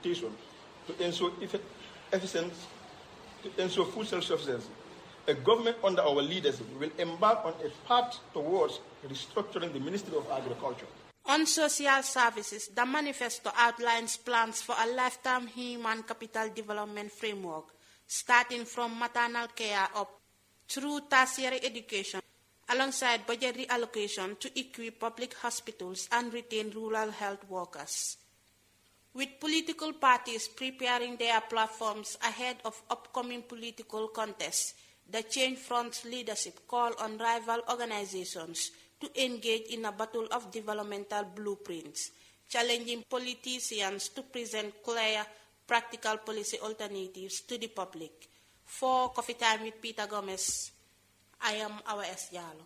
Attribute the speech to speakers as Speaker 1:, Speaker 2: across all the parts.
Speaker 1: to ensure effe- efficient, to ensure food self-sufficiency. A government under our leadership will embark on a path towards restructuring the Ministry of Agriculture.
Speaker 2: On social services, the manifesto outlines plans for a lifetime human capital development framework, starting from maternal care up through tertiary education, alongside budget reallocation to equip public hospitals and retain rural health workers. With political parties preparing their platforms ahead of upcoming political contests, the Change Front's leadership call on rival organizations to engage in a battle of developmental blueprints, challenging politicians to present clear, practical policy alternatives to the public. For Coffee Time with Peter Gomez, I am our S. Jalo.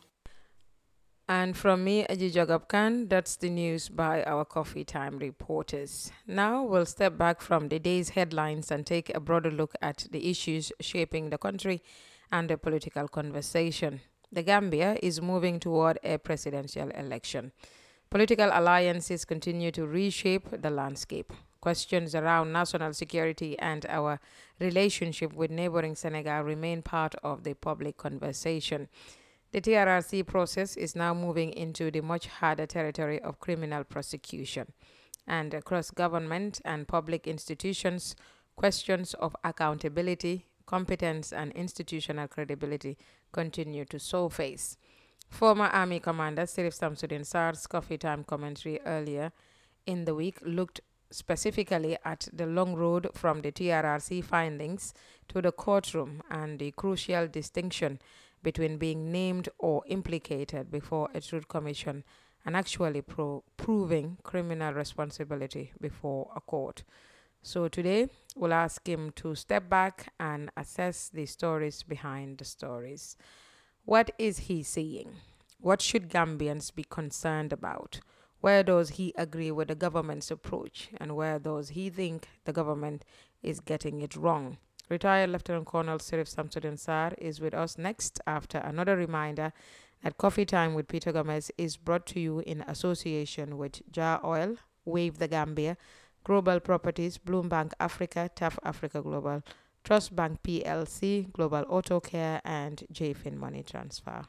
Speaker 3: And from me, Aji Jagab Khan, that's the news by our Coffee Time reporters. Now we'll step back from the day's headlines and take a broader look at the issues shaping the country and the political conversation. The Gambia is moving toward a presidential election. Political alliances continue to reshape the landscape. Questions around national security and our relationship with neighboring Senegal remain part of the public conversation. The TRRC process is now moving into the much harder territory of criminal prosecution. And across government and public institutions, questions of accountability, competence, and institutional credibility continue to surface. Former Army Commander Sirif Samsudin Sar's Coffee Time commentary earlier in the week looked specifically at the long road from the TRRC findings to the courtroom and the crucial distinction between being named or implicated before a truth commission and actually pro- proving criminal responsibility before a court. So today we'll ask him to step back and assess the stories behind the stories. What is he seeing? What should Gambians be concerned about? Where does he agree with the government's approach and where does he think the government is getting it wrong? Retired Lieutenant Colonel Sirif Samsudin Sar is with us next after another reminder that Coffee Time with Peter Gomez is brought to you in association with Jar Oil, Wave the Gambia, Global Properties, Bloombank Africa, TAF Africa Global, Trust Bank PLC, Global Auto Care, and JFIN Money Transfer.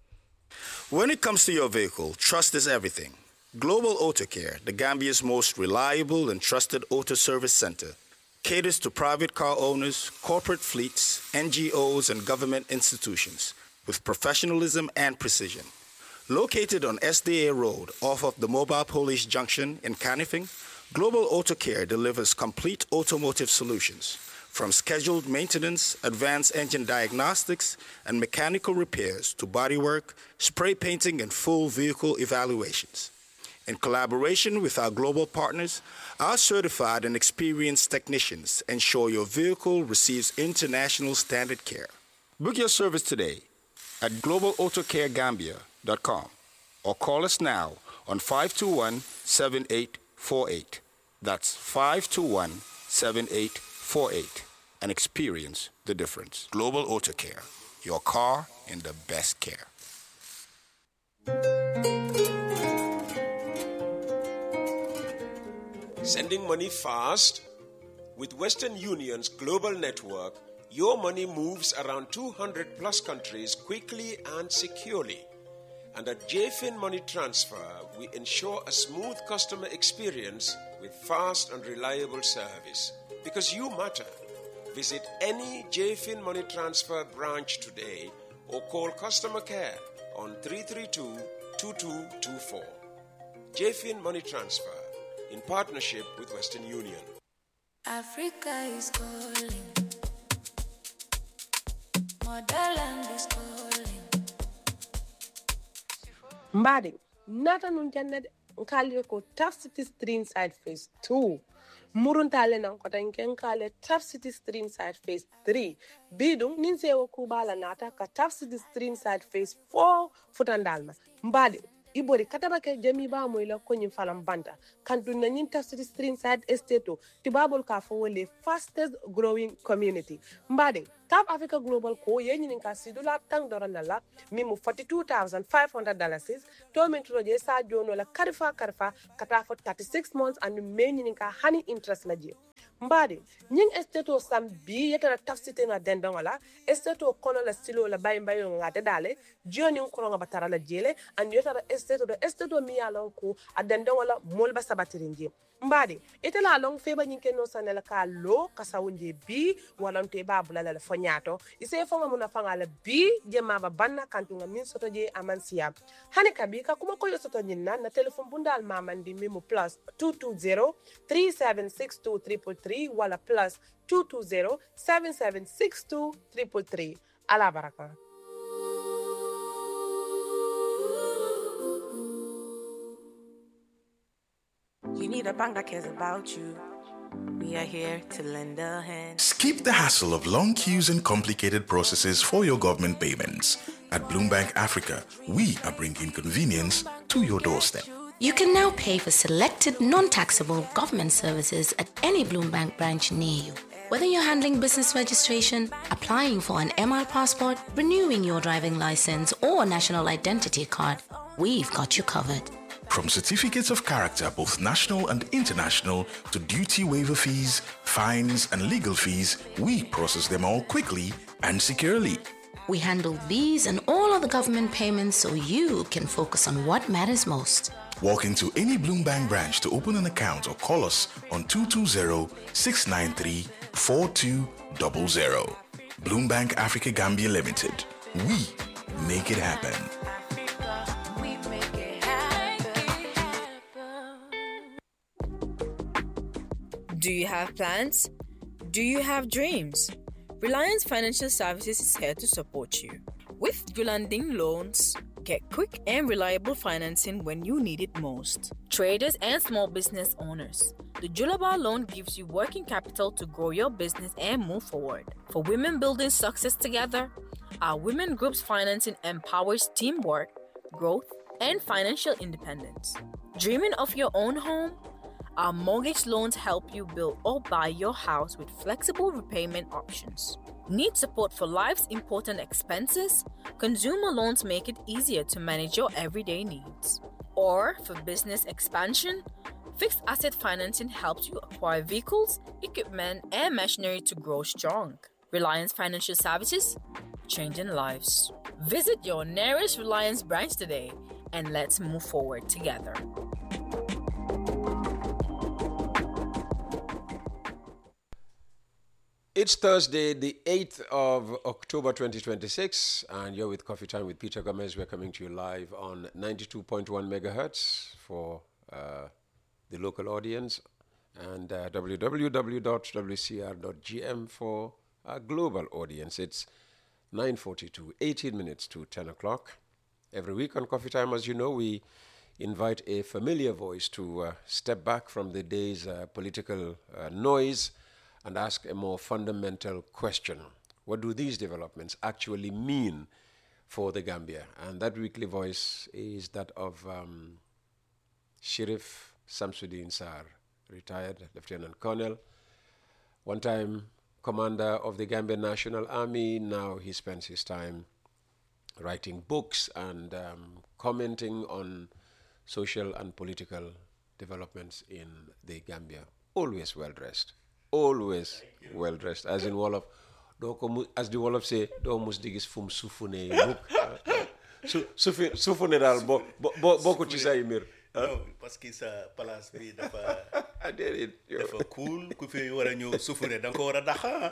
Speaker 4: When it comes to your vehicle, trust is everything. Global Auto Care, the Gambia's most reliable and trusted auto service center, caters to private car owners, corporate fleets, NGOs, and government institutions with professionalism and precision. Located on SDA Road off of the Mobile Police Junction in Canifing, Global Auto Care delivers complete automotive solutions from scheduled maintenance, advanced engine diagnostics, and mechanical repairs to bodywork, spray painting, and full vehicle evaluations. In collaboration with our global partners, our certified and experienced technicians ensure your vehicle receives international standard care. Book your service today at globalautocaregambia.com or call us now on 521 7848. That's 521 7848 and experience the difference. Global Auto Care, your car in the best care.
Speaker 5: Sending money fast? With Western Union's global network, your money moves around 200 plus countries quickly and securely. And at JFIN Money Transfer, we ensure a smooth customer experience with fast and reliable service. Because you matter. Visit any JFIN Money Transfer branch today or call customer care on 332 2224. JFIN Money Transfer in partnership with Western Union.
Speaker 6: Africa is calling. Motherland is calling.
Speaker 7: mbaɗe nata nun jannede nkali ko taf city stream side phase 2 muruntale nan ko tan ken kale taf city stream side phase 3 biɗum nin sewo kubala nata ka taf city stream side phase 4 futandal ma mbaɗe ibori kataba ke jami ba moy la konyin falam banta kan dun na nyin taf city stream side estate o tibabol ka fo wole fastest growing community mbaɗe South Africa Global ko ye ñinin ka sidula tang doro na la mi mu 42500 dollars to min to je sa jono la karifa karifa kata for 36 months and me ñinin ka hani interest la je mbadi ñing esteto sam bi yetara tafsite na dendon wala esteto kono la stilo la bay bay nga de dale joni ko nga batara la jele and yetara esteto do esteto mi ya lon ko a dendon wala mol ba sabatirin je mbadi ite la long feba ñing ken no sanela ka lo kasawunje bi walante ba bulala la fonyato ise fonga muna fanga la bi je ma ba banna kantu nga min soto je amansiya hani kabi ka kuma ko yo soto ñinna na telephone bundal mamandi mi mu plus 220 3762 333 wala plus 220 7762 333 ala baraka
Speaker 8: You need a bank that cares about you. We are here to lend a hand.
Speaker 9: Skip the hassle of long queues and complicated processes for your government payments. At Bloombank Africa, we are bringing convenience to your doorstep.
Speaker 10: You can now pay for selected non-taxable government services at any Bloombank branch near you. Whether you're handling business registration, applying for an MR passport, renewing your driving license, or national identity card, we've got you covered.
Speaker 9: From certificates of character, both national and international, to duty waiver fees, fines, and legal fees, we process them all quickly and securely.
Speaker 10: We handle these and all other government payments so you can focus on what matters most.
Speaker 9: Walk into any Bloombank branch to open an account or call us on 220-693-4200. Bloombank Africa Gambia Limited. We make it happen.
Speaker 6: We make it happen.
Speaker 11: Do you have plans? Do you have dreams? Reliance Financial Services is here to support you. With Gulanding Loans, get quick and reliable financing when you need it most. Traders and small business owners, the Julaba loan gives you working capital to grow your business and move forward. For women building success together, our women groups financing empowers teamwork, growth, and financial independence. Dreaming of your own home? Our mortgage loans help you build or buy your house with flexible repayment options. Need support for life's important expenses? Consumer loans make it easier to manage your everyday needs. Or for business expansion? Fixed asset financing helps you acquire vehicles, equipment, and machinery to grow strong. Reliance Financial Services, changing lives. Visit your nearest Reliance branch today and let's move forward together.
Speaker 5: It's Thursday, the 8th of October 2026, and you're with Coffee Time with Peter Gomez. We're coming to you live on 92.1 megahertz for uh, the local audience and uh, www.wcr.gm for our global audience. It's 9.42, 18 minutes to 10 o'clock. Every week on Coffee Time, as you know, we invite a familiar voice to uh, step back from the day's uh, political uh, noise and ask a more fundamental question. What do these developments actually mean for the Gambia? And that weekly voice is that of um, Sheriff Samsudin Sar, retired Lieutenant Colonel, one time commander of the Gambian National Army. Now he spends his time writing books and um, commenting on social and political developments in the Gambia. Always well dressed. Always well dressed. As in Wolof, doo ko mu as the Wolof say, doo mus di gis fu mu sufune mukk. su sufi sufune daal bo bo bo bokku ci say mbir.
Speaker 12: non parce que sa place bi dafa
Speaker 5: déedéet yow.
Speaker 12: dafa cool ku fi war a ñëw sufure da nga ko war a daxa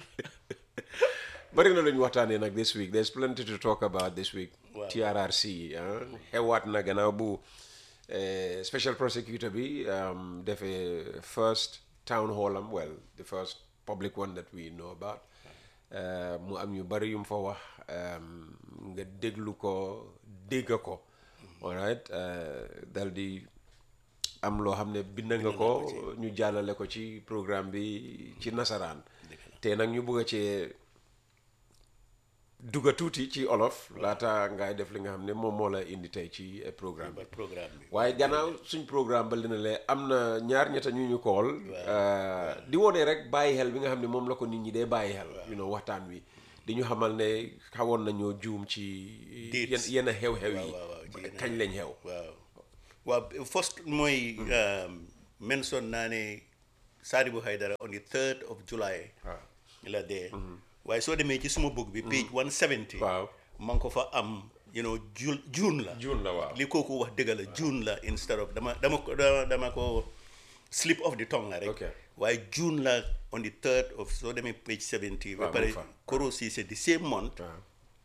Speaker 5: bari na lu ñu waxtaanee nag this week there's plenty to talk about this week
Speaker 12: Waaw.
Speaker 5: TRRC ah xewaat na gannaaw bu eh, special prosecutor bi um, defee first town hall am well the first public one that we know about Eh, mu am ñu bari yu mu fa wax um, nga déglu ko dégg ko all right eh, dal di am loo xam ne bind nga ko ñu jàllale ko ci programme bi ci nasaraan te nag ñu bëgg a cee dugga tuuti ci olof laata ngay def li nga xam ne moom moo la indi tey ci eh, programme bi
Speaker 12: programme bi
Speaker 5: waaye gannaaw suñ programme ba li na le am na ñaar ñetta ñu ñu kool di wone rek bàyyi xel bi nga xam ne moom la ko nit ñi dee bàyyi xel you know waxtaan wi di ñu xamal ne xawoon nañoo juum ci yenn
Speaker 12: Dates.
Speaker 5: yenn xew-xew yi
Speaker 12: waaw, waaw, ci yenn
Speaker 5: kañ lañ xew
Speaker 12: waaw waaw first mooy mention naa ne Sadibou Haidara on the third of July la dee waaye soo demee ci suma book bi page 170
Speaker 5: waaw
Speaker 12: ma ngi ko fa am you know June June la
Speaker 5: June la waaw
Speaker 12: li kooku wax dëgg la June la instead of dama dama ko dama dama ko slip of the tongue la rek
Speaker 5: Ok.
Speaker 12: waaye June la on the third of soo demee page 70 ba
Speaker 5: Waaw,
Speaker 12: pare
Speaker 5: mu fa.
Speaker 12: Koro Ceesay the same month
Speaker 5: waaw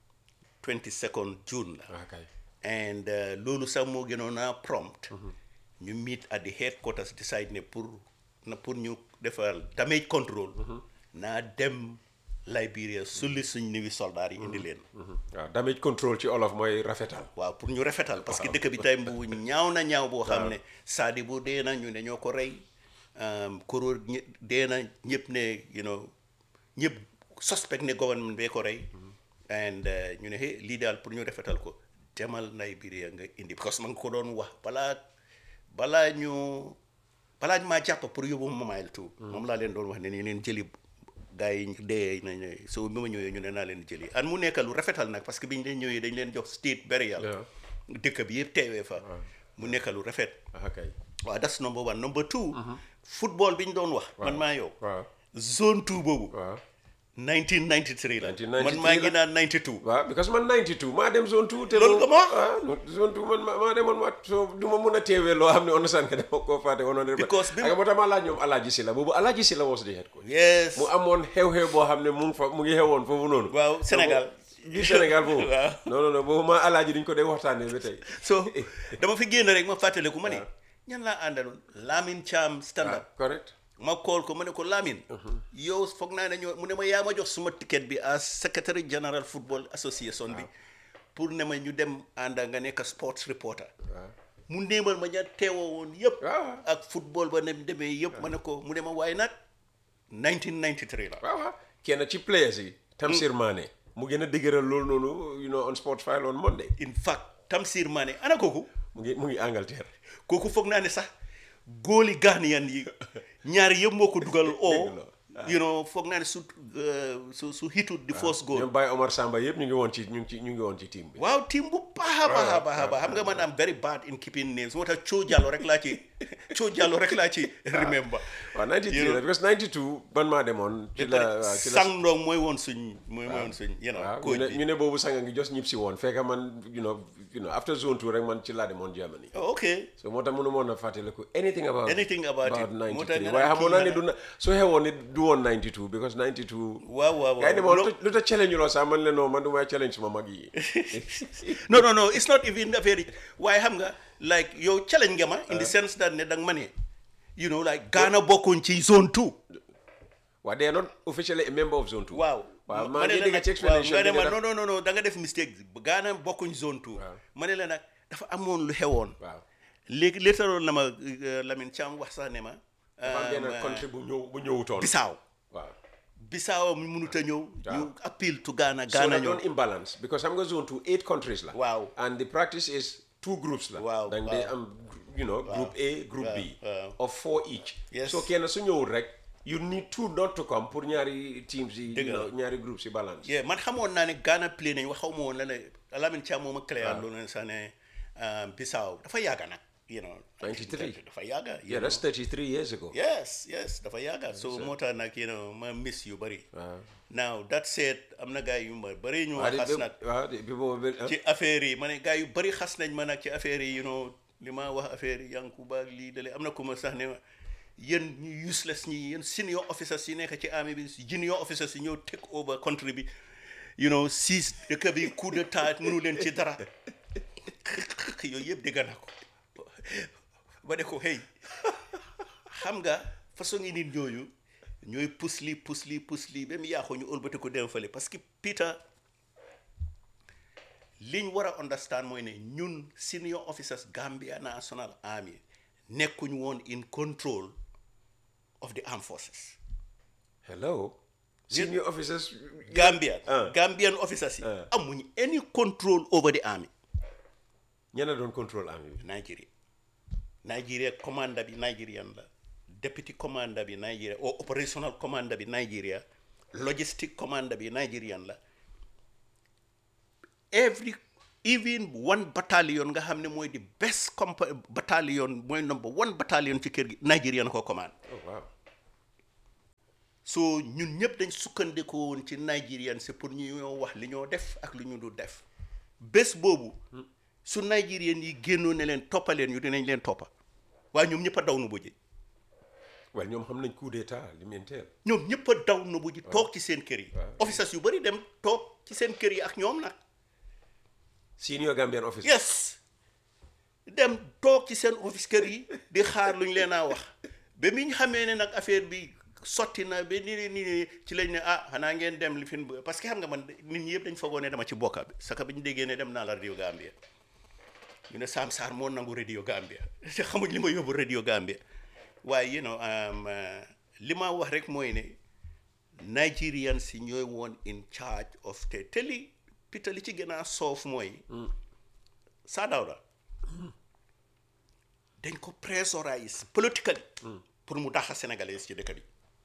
Speaker 12: 22nd June la
Speaker 5: ah, kay.
Speaker 12: and uh, loolu sax moo gënoon a prompt ñu meet at the headquarters decide ne pour na pour ñu defal damage control naa dem Liberia sulli suñ niwi soldaar yi indi leen
Speaker 5: waaw damage control ci olof mooy rafetal
Speaker 12: waaw pour ñu rafetal parce que dëkk bi tey bu ñaaw na ñaaw boo xam ne Sadibou dee na ñu ne ñoo ko rey um, Koro ñe- dee na ñëpp ne you know ñëpp suspect ne government bee ko rey and uh, ñu ne hey lii daal pour ñu rafetal ko demal Liberia nga indi parce que ma nga ko doon wax balaa balaa ñu balaa ñu maa jàpp pour yóbbu ma Mile Two moom laa leen doon wax ne ni leen jëli gars yi dee nañ ne so bi ma ñëwee ñu ne naa leen jëli an mu nekk lu rafetal nag parce que bi ñu leen ñëwee dañ leen jox state burial
Speaker 5: Yeah.
Speaker 12: dëkk bi yëpp teewee fa mu nekk lu rafet
Speaker 5: ah, kay.
Speaker 12: waaw that's number one number two football bi ñu doon wax man maa yow
Speaker 5: waaw
Speaker 12: zone two boobu
Speaker 5: waaw
Speaker 12: 1993 la
Speaker 5: 1993
Speaker 12: man maa ngi naan 92
Speaker 5: waaw because man 92 maa dem zone 2 te
Speaker 12: Loolu
Speaker 5: moom-
Speaker 12: nga ma wax?
Speaker 5: ah no, zone 2 man ma- maa demoon ma so du ma mun a teewee loo xam ne understand nga dama koo fàtte woon na
Speaker 12: Because bi-
Speaker 5: ak moo tax ma laaj ñoom Alaaji Sila boobu Alaaji Sila was the head coach
Speaker 12: yes
Speaker 5: mu amoon xew-xew boo xam ne mu ngi fa mu ngi xewoon foofu noonu
Speaker 12: waaw Sénégal
Speaker 5: biir Sénégal boobu
Speaker 12: Waaw.
Speaker 5: non non non boobu maa Alaaji duñ ko dee waxtaanee ba tey
Speaker 12: so dama fi génn rek ma fàttaliku ma ne ñan laa àndaloon Lamine Thiam stand up
Speaker 5: correct
Speaker 12: ma call ko ma ne ko Lamine yow foog naa ne ñoo mu ne ma yaa ma jox suma ticket bi as secretary general football association bi pour ne ma ñu dem ànd nga nekk sports reporter mu néemal ma ña teewoo woon yëpp
Speaker 5: waaw.
Speaker 12: ak football ba ne demee yëpp ma ne ko mu ne ma waaye nag 1993 la
Speaker 5: waaw waaw kenn ci players yi Tamsir Mané mu gën a dëgëral loolu noonu you know on sports file on Monday
Speaker 12: in fact Tamsir Mané ana kooku
Speaker 5: mu ngi mu ngi Angleterre
Speaker 12: kooku foog naa ne sax góoli Ghanaian yi ñaari yëpp moo ko dugal oo
Speaker 5: Dëgg
Speaker 12: you know foog naa ne su uh, su su hitut di first goal
Speaker 5: ñoom Baye Omar Samba yëpp ñu ngi woon ci ñu ngi ci ñu ngi woon ci team bi
Speaker 12: waaw team bu baax a baax a baax a baax xam nga man am very bad in keeping names moo tax Cho Jallow rek laa ci Cho Jallow rek laa ci remember
Speaker 5: waaw 93
Speaker 12: You know,
Speaker 5: la because 92 man maa demoon ci la waaw ci la
Speaker 12: sang ndong mooy woon suñ mooy mooy woon suñ you know
Speaker 5: waaw ñu
Speaker 12: coach
Speaker 5: ne
Speaker 12: bi
Speaker 5: ñu ne boobu sanga ngi jos ñib si woon fekk man you know you know after zone two rek man ci laa demoon Germany
Speaker 12: Oh, okay
Speaker 5: so moo tax mënu moon a fàttaliku anything about
Speaker 12: Anything about it. moo tax
Speaker 5: 93
Speaker 12: nga
Speaker 5: waaye
Speaker 12: naan
Speaker 5: xamoon
Speaker 12: kii
Speaker 5: naa ne
Speaker 12: nga
Speaker 5: du na su xewoon ni du woon 92 because 92
Speaker 12: waaw waaw
Speaker 5: gars yi ne ma
Speaker 12: waaw
Speaker 5: lu tax- lu tax challenge loo sax man leen non man du may challenge suma mag yi
Speaker 12: no no no it's not even a very waaye xam nga like yow challenge nga ma in the sense that ne danga ma ne you know like Ghana bokkuñ ci zone two
Speaker 5: waa they are not officially a member of zone two
Speaker 12: waaw
Speaker 5: waaw
Speaker 12: ma
Speaker 5: maa
Speaker 12: ne
Speaker 5: ngi
Speaker 12: la
Speaker 5: dégg
Speaker 12: nag
Speaker 5: ci explanation
Speaker 12: waaw nga ne
Speaker 5: bi
Speaker 12: ma
Speaker 5: ne
Speaker 12: non
Speaker 5: daf-
Speaker 12: non non da nga def mistake Ghana bokkuñ zone two ma ne la nag dafa amoon lu xewoon
Speaker 5: waaw
Speaker 12: léegi léetaroon na ma euh, Lamine Thiam wax sax ne ma
Speaker 5: dafa am benn
Speaker 12: euh,
Speaker 5: country bu ñëw bu ñëwutoon
Speaker 12: Bissau
Speaker 5: waaw
Speaker 12: Bissau mu mënut a ñëw ñu appeal to Ghana
Speaker 5: so
Speaker 12: Ghana
Speaker 5: na
Speaker 12: ñëw
Speaker 5: doon imbalance because xam nga zone two eight countries la
Speaker 12: Waaw.
Speaker 5: and the practice is two groups la
Speaker 12: Waaw,
Speaker 5: donc day
Speaker 12: waaw.
Speaker 5: am you know group A group
Speaker 12: waaw,
Speaker 5: B
Speaker 12: waaw.
Speaker 5: of four each
Speaker 12: Yes.
Speaker 5: so kenn su ñëwul rek you need two not to come pour ñaari teams yi
Speaker 12: Dëgg
Speaker 5: you
Speaker 12: la.
Speaker 5: know, ñaari groups yi balance
Speaker 12: yeah man xamoon naa ne Ghana play nañ wax xaw ma woon la ne Lamine Thiam moom a clair loolu ne sax ne euh, Bissau dafa yàgga nag you know
Speaker 5: 93.
Speaker 12: dafa yàgga you
Speaker 5: yeah that's
Speaker 12: know.
Speaker 5: 33 years ago
Speaker 12: yes yes dafa yàgga so moo tax nag you know ma miss yu bëri now that said am na gars yu ma bëri ñu ma
Speaker 5: waaw di
Speaker 12: xas nag
Speaker 5: waaw di bi boobu bi-
Speaker 12: ci affaire yi ma ne gars yu bëri xas nañ ma nag ci affaire yi you know li ma wax affaire yi Yankuba ak lii dale am na ku ma sax ne ma yéen ñu useless ñi yéen senior officers yi nekk ci army bi junior officers yi ñëw take over country bi you know siis dëkk bi coup d'état mënu leen ci dara yooyu yëpp dégg naa ko ba ne ko hey xam nga façon ngi nit ñooñu ñooy pus li pus li pus li ba mu yaaxoo ñu ëlbati ko dem fële parce que Peter liñ war a understand mooy ne ñun senior officers Gambia National Army nekkuñ woon in control of the armed forces
Speaker 5: hello senior officers
Speaker 12: Gambian Gambian officers yi amuñ any control over the army
Speaker 5: ñena doon control army bi
Speaker 12: Nigeria Nigeria commander bi Nigerian la deputy commander bi Nigeria or operational commander bi Nigeria logistic commander bi Nigerian la every even one battalion nga xam ne mooy the best compa battalion mooy number one battalion ci kër gi Nigerian ko command
Speaker 5: oh wow
Speaker 12: so ñun ñëpp dañ sukkandikoo woon ci Nigerian si pour ñu ñoo wax li ñoo def ak lu ñu du def bés boobu su Nigerian yi génnoo ne leen toppaleen ñu dinañ leen toppa waaye ñoom ñëpp a daw nu bu ji
Speaker 5: waaye ñoom xam nañ coup d'état li mu entail
Speaker 12: ñoom ñëpp a daw nu bu ji toog ci seen kër yi officers yu bari dem toog ci seen kër yi ak ñoom nag
Speaker 5: senior Gambian officer
Speaker 12: yes dem toog ci seen office kër yi di xaar lu ñu leen a wax ba mi ñu xamee ne nag affaire bi sotti na ba ni ni ni ci lañ ne ah xanaa ngeen dem li fi parce que xam nga man nit ñi yëpp dañ foogoo ne dama ci bokka bi saka bi ñu déggee ne dem naa la radio Gambia ñu ne Sam Sarr moo nangu radio Gambia te xamuñ li ma yóbbu radio Gambia waaye you know li ma wax rek mooy ne Nigerians si ñooy woon in charge of te te li pita li ci gën a soof mooy Saa Dawda dañ ko pressurize politically pour mu daxa sénégalais ci dëkk bi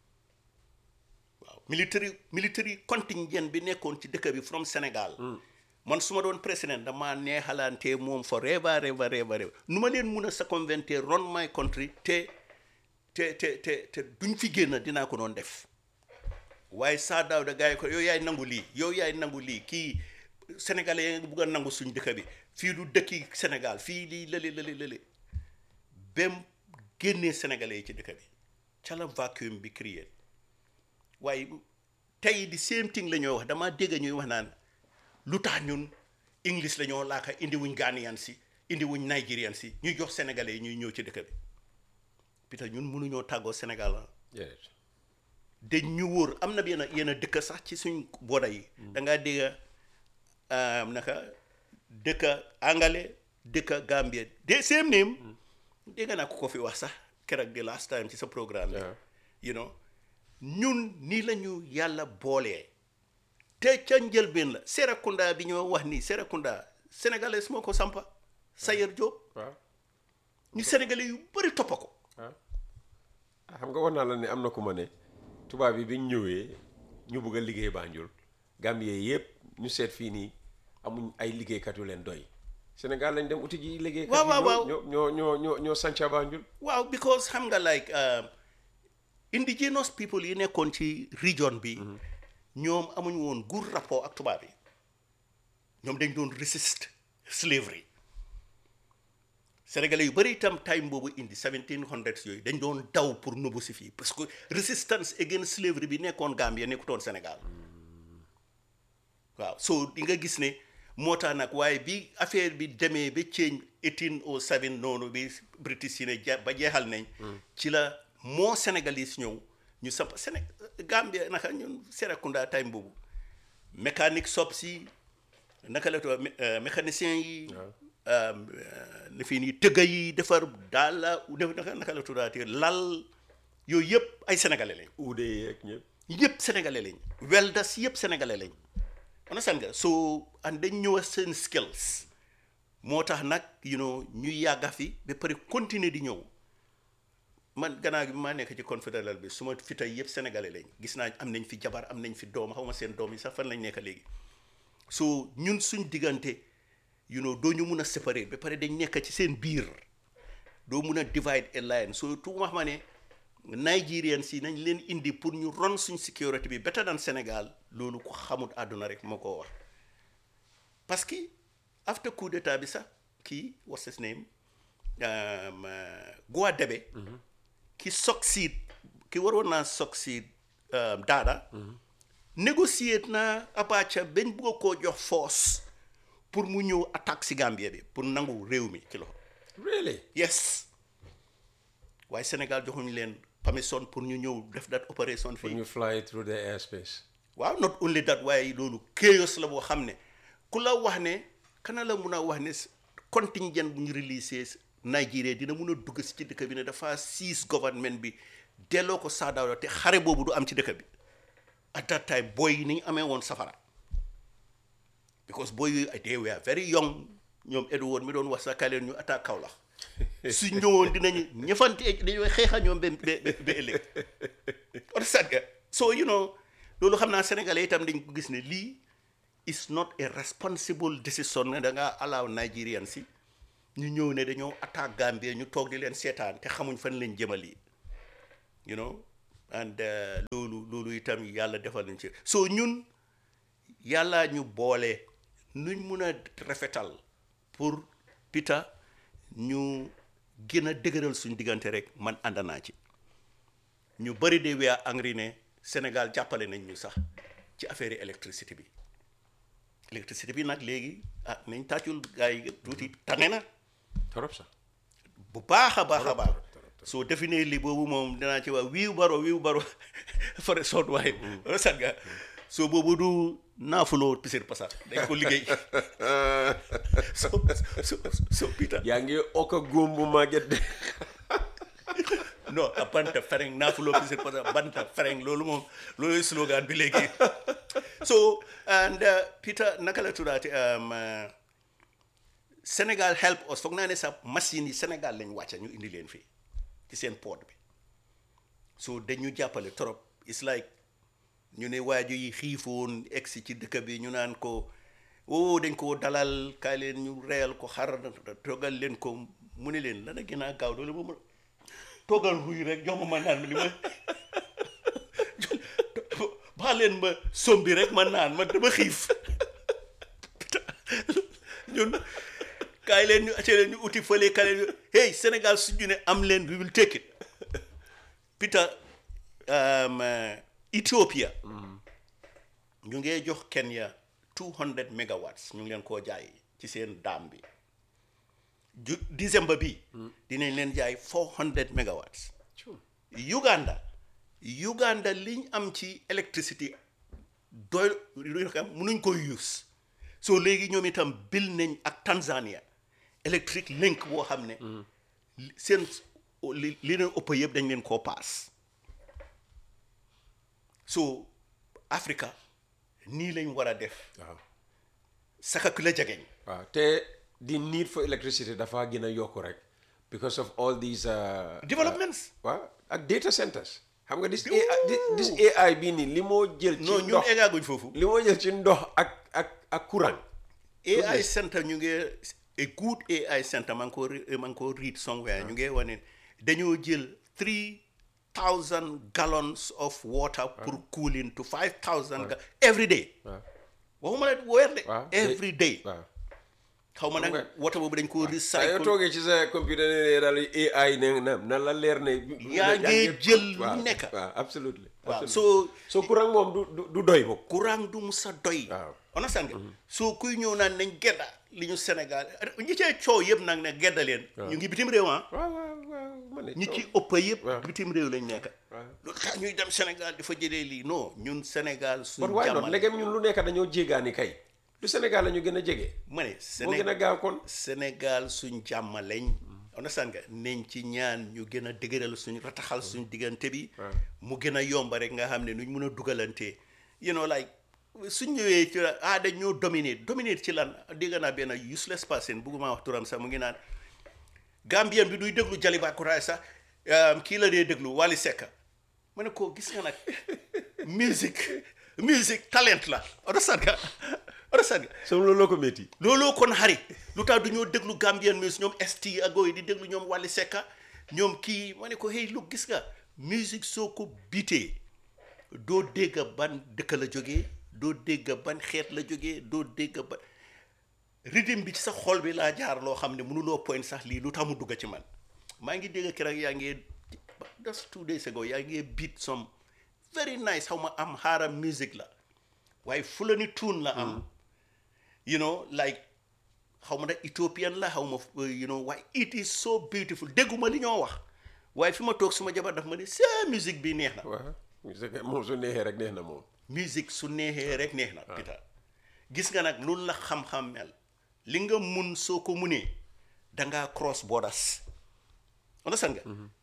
Speaker 12: waaw military military contingent bi nekkoon ci dëkk bi from Sénégal man su ma doon président dama neexalante moom forever ever ever ever nu ma leen mun a circumventer run my country te te te te te duñ fi génn dinaa ko doon def waaye Saa Dawda gars yi ko yow yaay nangu lii yow yaay nangu lii kii sénégalais yi nga bugg a nangu suñ dëkk bi fii du dëkki Sénégal fii lii lële lële lële bem génnee sénégalais yi ci dëkk bi ca la vacuum bi créé waaye tey di same thing la ñoo wax dama dégg ñuy wax naan lu tax ñun english la ñoo laaka indi wuñ Ghanaian si indi wuñ Nigerian si ñuy jox sénégalais yi ñuy ñëw ci dëkk bi pita ñun mënuñoo tàggoo Sénégal la dañ ñu wóor am na yenn yenn dëkk sax ci suñ booda yi da ngaa dégg naka dëkk angale dëkk Gambie de same name dégg naa ko ko fi wax sax keroog di last time ci sa programme bi you know ñun nii la ñu yàlla boolee te ca njëlbeen la Serekunda bi ñoo wax nii Serekunda sénégalais moo ko sampa Sayer Diop ñu sénégalais yu bëri toppa ko
Speaker 5: xam nga wax naa la ne am na ku ma ne tubaab yi biñ ñëwee ñu bëgg a liggéey Banjul Gambie yëpp ñu seet fii nii amuñ ay liggéeykat yu leen doy Sénégal lañ dem uti ji liggéeykat
Speaker 12: waaw waaw waaw
Speaker 5: ñoo ñoo ñoo ñoo ñoo sanca Banjul
Speaker 12: waaw because xam nga like indigenous people yi nekkoon ci region bi ñoom amuñ woon good rapport ak tubaab yi ñoom dañ doon resist slavery sénégalais yu bëri itam time boobu indi 1700 yooyu dañ doon daw pour nubu si fii parce que resistance against slavery bi nekkoon Gambie nekkutoon Sénégal waaw so di nga gis ne moo tax nag waaye bi affaire bi demee ba change 1807 noonu bi British yi ne ja ba jeexal nañ ci la moo sénégalais ñëw ñu samp Séné Gambie naka ñun Serekunda time boobu mécanique sob si naka la tudd mécanicien yi ne fii nii tëgga yi defar daal la naka naka la tuddaatee lal yooyu yëpp ay sénégalais lañ.
Speaker 5: uude yeeg ñëpp.
Speaker 12: yëpp sénégalais lañ. weldas yëpp sénégalais lañ. understand nga so and dañ ñëw seen skills moo tax nag you know ñu yàgga fi ba pare continuer di ñëw man gannaaw gi maa nekk ci confédéral bi su ma fi tey yëpp sénégalais lañ gis naa am nañ fi jabar am nañ fi doom xaw ma seen doom yi sax fan lañ nekk léegi so ñun suñ diggante you know doo ñu mun a séparer ba pare dañ nekk ci seen biir doo mun a divide a line so tout wax ma ne Nigerian si nañ leen indi pour ñu ron suñ sécurité bi better than Sénégal loolu ko xamut àdduna rek moo ko wax parce que after coup d'état bi sax kii what's his name Gouadébé ki succeed ki waroon naa succeed daada négocier na Abacha bañ bëgg koo jox force pour mu ñëw attaque si Gambie bi pour nangu réew mi ci loxo
Speaker 5: really
Speaker 12: yes waaye Sénégal joxuñu leen permission pour ñu ñëw def that opération fii
Speaker 5: pour ñu fly through the airspace
Speaker 12: waaw not only that waaye loolu chaos la boo xam ne ku la wax ne kana la mun a wax ne contingent bu ñu release Nigeria dina mun a dugg si ci dëkk bi ne dafa seize government bi delloo ko Saa Dawda te xare boobu du am ci dëkk bi at that time boy yi ni ñu amee woon safara because boy yi they were very young ñoom Edward mi doon wax sa kaleen ñu attaque Kaolack su ñëwoon dinañu ñëfante dañoo xeexa ñoom ba ba ba ëllëg understand nga so you know loolu xam naa sénégalais itam dañ ko gis ne lii is not a responsible decision ne da ngaa allow Nigerian si ñu ñëw ne dañoo attaque Gambie ñu toog di leen seetaan te xamuñ fan lañ jëmali you know and uh, loolu loolu itam yàlla defal nañ ci so ñun yàlla ñu boole nuñ mun a rafetal pour Peter ñu gën a dëgëral suñ diggante rek man ànd naa ci ñu bëri de wea angry ne Sénégal jàppale nañ ñu sax ci affaire yi électricité bi électricité bi nag léegi ah nañ tàccul gars yi tuuti tane na
Speaker 13: torop sax
Speaker 12: bu baax a baax a baax soo definee li boobu moom dinaa ci wax wiiw baro wiiw baro fare soot waaye sat nga soo boobu du naafuloo pisir pasar dañ ko liggéey so so so Peter
Speaker 13: yaa ngi okk a góom bu màgget de
Speaker 12: non a banta fereng naafuloo pisir pasar banta fereng loolu moom loolu slogan bi léegi so and uh, Peter naka la tuddaati um, uh, Sénégal help us foog naa ne sax machine yi Sénégal lañ wàcca ñu indi leen fii ci seen port bi so dañu jàppale trop it's like ñu ne waaju yi xiifoon egsi ci dëkk bi ñu naan ko oh dañ ko dalal kaay leen ñu reyal ko xar toggal leen ko mu ne leen lana gën a gaaw doole moom toggal ruy rek jox ma ma naan li ma baa leen ma sombi rek ma naan ma dama xiif ñun kaay leen ñu acce leen ñu uti fële kaay leen ñu hey Sénégal suñu ne am leen we will take it Peter um, uh, Ethiopia ñu ngee jox Kenya 200 megawatts ñu ngi leen koo jaay ci seen daam bi ju décembre bi dinañ leen jaay 400 megawatts Uganda Uganda liñ am ci électricité doy lu xam mënuñ koy use so léegi ñoom itam bil nañ ak Tanzania electric link boo xam ne seen li li leen ëpp yëpp dañ leen koo paas so Africa nii lañ war a def
Speaker 13: waaw
Speaker 12: saka ku la jegeñ
Speaker 13: waaw te the need for electricity dafa gën a yokku rek because of all these uh,
Speaker 12: developments
Speaker 13: waaw ak data centers xam nga this AI this AI bii nii li moo jël ci
Speaker 12: non ñun
Speaker 13: ndox
Speaker 12: eggaaguñ foofu
Speaker 13: li moo jël ci ndox ak ak ak courant
Speaker 12: AI center ñu ngi a good AI center maa ngi ko re- maa ngi ko read somewhere ñu ngi wane dañoo jël three thousand gallons of water pour cooling to five thousand ga every day waxuma la weer de
Speaker 13: waaw
Speaker 12: every day
Speaker 13: waaw
Speaker 12: xaw ma nag water boobu dañ ko
Speaker 13: saa yoo
Speaker 12: recycle
Speaker 13: toogee ci sa computer ne daal AI ne na na la leer ne
Speaker 12: yaa ngi jël lu
Speaker 13: waaw,
Speaker 12: nekk
Speaker 13: waaw absolutely
Speaker 12: waaw
Speaker 13: absolutely.
Speaker 12: so
Speaker 13: so courant moom du du du doy moom
Speaker 12: courant du musa doy understand nga soo kuy ñëw naan nañ gedda li ñu Sénégal ñi cee coow yëpp nag ne gedda leen ñu ngi bitim réew ah
Speaker 13: waaw waaw waaw ma ne
Speaker 12: ñi ci ëpp yëpp bitim réew lañ nekk lu tax ñuy dem Sénégal di fa jëlee lii non ñun Sénégal suñu
Speaker 13: kon waaye noonu
Speaker 12: jàmmal
Speaker 13: léegi ñun lu nekk dañoo jéegaani kay du Sénégal la ñu gën a jege
Speaker 12: ma ne
Speaker 13: moo gën a gaaw kon
Speaker 12: Sénégal suñ jàmm lañ understand nga nañ ci ñaan ñu gën a dëgëral suñ rataxal suñ diggante bi mu gën a yomba rek nga xam ne nuñ mun a dugalante you know like suñ ñëwee ci ah dañ ñoo dominate dominate ci lan dégg naa benn useless person bugguma wax turam sax mu ngi naan Gambien bi duy déglu Jaliba Kuraay sax um, kii la dee déglu Wally Seck ma ne ko gis nga nag musique musique talent la understand nga understand nga
Speaker 13: so looloo ko métti
Speaker 12: looloo kon xari lu tax du ñoo déglu Gambian music ñoom ST ak gooy di déglu ñoom Wally Seck ñoom kii ma ne ko hey lu gis nga musique soo ko biitee doo dégg ban dëkk la jógee doo dégg ban xeet la jógee doo dégg ban rythme bi ci sa xol bi laa jaar loo xam ne mënuloo point sax lii lu tax mu dugg ci man maa ngi dégg keroog yaa ngi just two days ago yaa ngi beat some very nice xaw ma am xaaram music la waaye fulani tune la am you know like xaw ma nag Ethiopian la xaw ma you know waaye it is so beautiful dégguma li ñoo wax waaye fi ma toog suma jabar daf ma ne sa musique bi neex na
Speaker 13: waaw moom su neexee rek neex na moom
Speaker 12: musique su neexee rek neex na Peter gis nga nag loolu la xam-xam mel li nga mun soo ko munee dangaa cross borders understand nga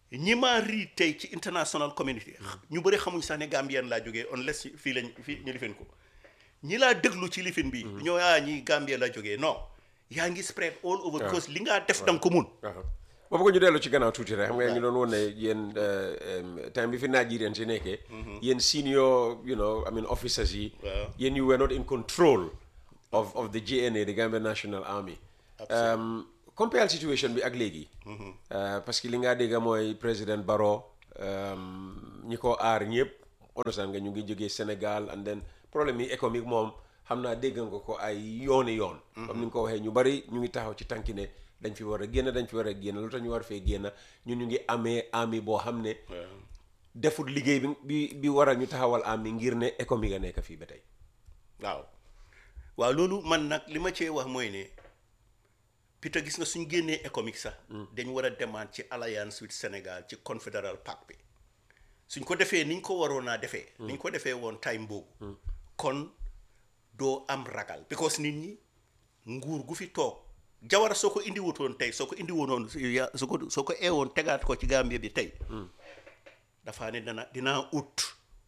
Speaker 12: ñi ma rii tey ci international community ñu bëri xamuñ sax ne Gambien laa jógee unless fii lañ fii ñu lifin ko ñi laa déglu ci lifin bi ñoo ah ñi Gambien la jógee non yaa ngi spread all over
Speaker 13: waaw.
Speaker 12: because li ngaa def danga ko mun
Speaker 13: ma bëgg ñu dellu ci gannaaw tuuti rek xam nga ñu doon woon ne yéen time bi fi Nigerian si nekkee yéen senior you know I mean officers yi
Speaker 12: Waaw.
Speaker 13: yéen you were not in control of of the GNA the Gambia National Army um, compare situation bi ak léegi Uh, parce que li nga dégg mooy président Barrow um, ñi ko aar ñëpp understand nga ñu ngi jógee Sénégal and then problème yi économique moom xam naa dégg nga ko ay yooni yoon comme ni nga ko waxee ñu bari ñu ngi taxaw ci tànki ne dañ fi war a génn dañ fi war a génn lu tax ñu war fee génn ñun ñu ngi amee ami boo xam ne defut liggéey bi bi bi waral ñu taxawal ami ngir ne économique a nekk fii ba tey
Speaker 12: waaw waaw loolu man nag li ma cee wax mooy ne Peter gis nga suñ génnee économique sax dañ war a demaat ci alliance with Sénégal ci confederal pact bi suñ ko defee niñ ko waroon naa defee niñ ko defee woon time boobu kon doo am ragal because nit ñi nguur gu fi toog jawara soo ko indi wutoon tey soo ko indi wonoon ya soo ko soo ko eewoon tegaat ko ci Gambie bi tey dafa ne dana dinaa ut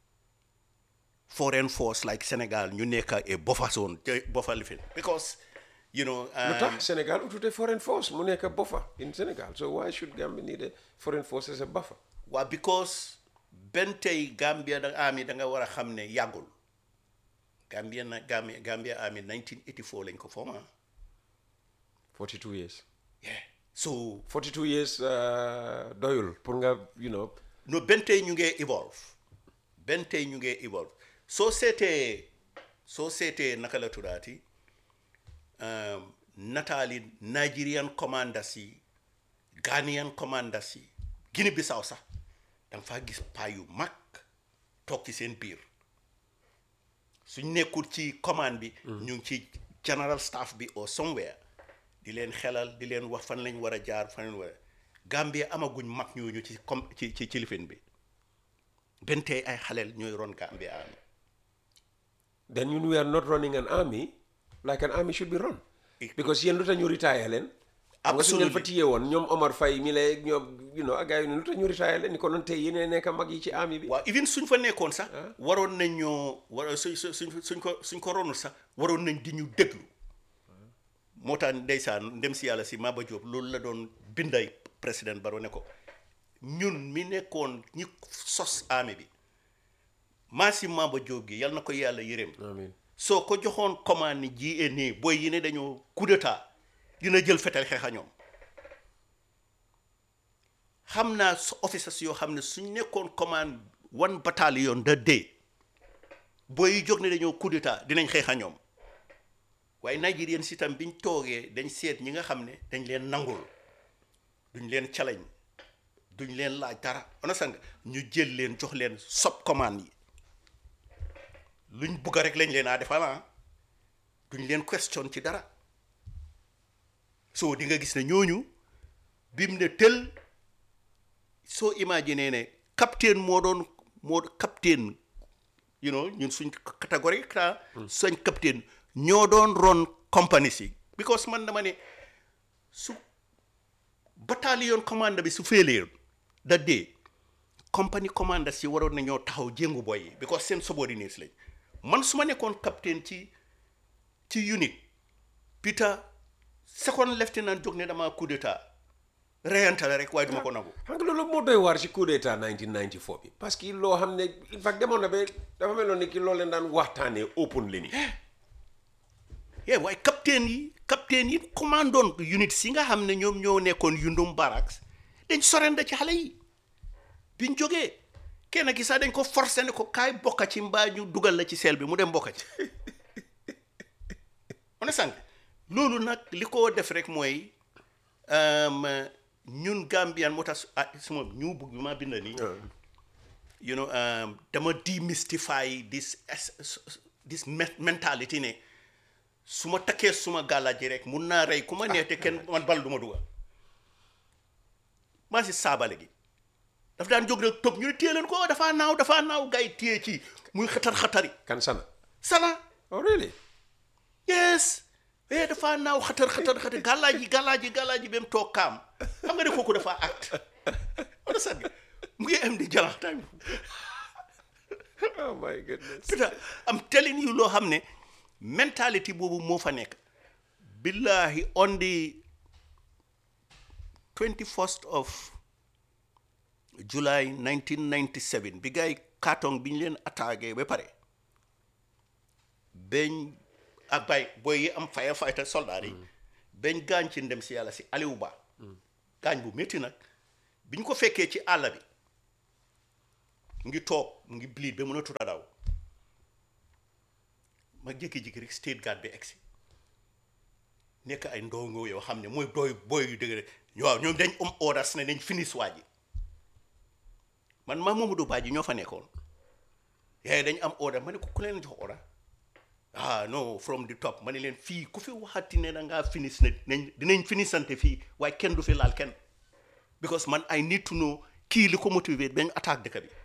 Speaker 12: foreign force like Sénégal ñu nekk a buffer zone te buffer lifin because you know
Speaker 13: lu
Speaker 12: um,
Speaker 13: tax Sénégal utute foreign force mu nekk buffer in Sénégal so why should Gambia need a foreign force as a buffer
Speaker 12: waa because benn tey Gambia da ami da nga war a xam ne yàggul Gambia na Gambia Gambia ami 1984 lañ ko forma
Speaker 13: 42 years
Speaker 12: so
Speaker 13: 42 years uh, doyul pour nga you know
Speaker 12: no benn tey ñu ngee evolve benn tey ñu ngee evolve soo seetee soo seetee naka la tuddaati um, nataali Nigerian commanders yi Ghanaian commanders yi Guinée Bissau sax danga faa gis paa yu mag toog ci seen biir suñ nekkul ci commande bi ñu ngi ci general staff bi or somewhere di leen xelal di leen wax fan lañ war a jaar fan lañ war a Gambia amaguñ mag ñooñu ci comme ci ci ci lifin bi benn tey ay xaleel ñooy ron Gambia am
Speaker 13: then you we are not running an army like an army should be run because yéen lu tax ñu retire leen xam nga suñu leen fa téye woon ñoom Omar Faye mi lay ñoom you know ak gars yi lu tax ñu retire leen ni ko noon tey yéen a nekk mag yi ci army bi
Speaker 12: waaw even suñ fa nekkoon sax waroon nañ ñoo war suñ suñ suñ ko suñ ko ronul sax waroon nañ di ñu déglu moo tax ndeysaan ndem si yàlla si Maba Diop loolu la doon binday président Barrow ne ko ñun mi nekkoon ñi sos army bi maa si Maba Diop gi yal na ko yàlla yërëm
Speaker 13: amiin
Speaker 12: soo ko joxoon commande ni GNA booy yi ne dañoo coup d'état dina jël fetal xeexa ñoom xam naa su officers yoo xam ne suñ nekkoon commande one battalion da day booy yi jóg ne dañoo coup d'état dinañ xeexa ñoom waaye Nigerian si tam biñ toogee dañ seet ñi nga xam ne dañ leen nangul duñ leen challenge duñ leen laaj dara ona sang ñu jël leen jox leen sub commande yi luñ bugga rek lañ leen a defal ah duñ leen question ci dara soo di nga gis ne ñooñu bim ne tel soo imaginer ne capitaine moo doon moo capitaine you know ñun suñ catégorie ta suñ capitaine ñoo doon ron compagnie si because man dama ne su bataillon commande bi su féelee da dee compagnie commande si waroon na ñoo taxaw jéngu boy yi because seen subordinates lañ man su ma nekkoon capitaine ci ci unit Peter second lieutenant jóg ne dama coup d'état reyante la rek waaye duma ko nangu
Speaker 13: xam nga loolu moo doy waar ci coup d'état 1994 bi parce que loo xam ne in fact demoon na ba dafa meloon ni ki loolu leen daan waxtaanee open li ni
Speaker 12: yee waaye capitaine yi capitaine yi commandoon unit si nga xam ne ñoom ñoo nekkoon Yundum Barracks dañ sorenda ci xale yi biñ jógee kenn ki sax dañ ko forcé ne ko kaay bokka ci mbaa ñu dugal la ci seel bi mu dem bokka ci on est sànq loolu nag li ko def rek mooy ñun Gambian moo tax ah suma ñu bugg bi ma bind nii you know dama demystify this this mentality ne su ma takkee suma gàllaji rek mun naa rey ku ma neex te kenn man bal du ma dugal maa si saabale gi daf daan jóg rek toog ñu ne téye leen ko dafaa naaw dafaa naaw gars yi téye ci muy xatar xatari
Speaker 13: kan sana
Speaker 12: sana
Speaker 13: oh really
Speaker 12: yes eh dafaa naaw xatar xatar xatar gàllaaji gàllaaji gàllaaji ba mu toog kaam xam nga ne kooku dafa acte understand nga mu ngi am di jalax time
Speaker 13: oh my goodness
Speaker 12: Peter I'm telling you loo xam ne mentality boobu moo fa nekk billahi on the 21st of July 1997 bi gars yi carton bi ñu leen attaqué ba pare bañ ak bay booy yi am firefighter soldat yi bañ gaañ ci ndem si yàlla si Aliou Ba gaañ bu métti nag bi ñu ko fekkee ci àll bi mu ngi toog mu ngi bleed ba mën a tuta daw ma jékki-jékki rek state guard bi egsi nekk ay ndongo yoo xam ne mooy dooy booy yu dëgg rek waaw ñoom dañ am orders ne dañ finish waa ji man maa Mamadou Badji ñoo fa nekkoon yaay dañ am order ma ne ko ku leen jox order ah non from the top ma ne leen fii ku fi waxati ne da ngaa finish ne nañ dinañ finissante fii waaye kenn du fi laal kenn because man I need to know kii li ko motivé bañ attaque dëkk bi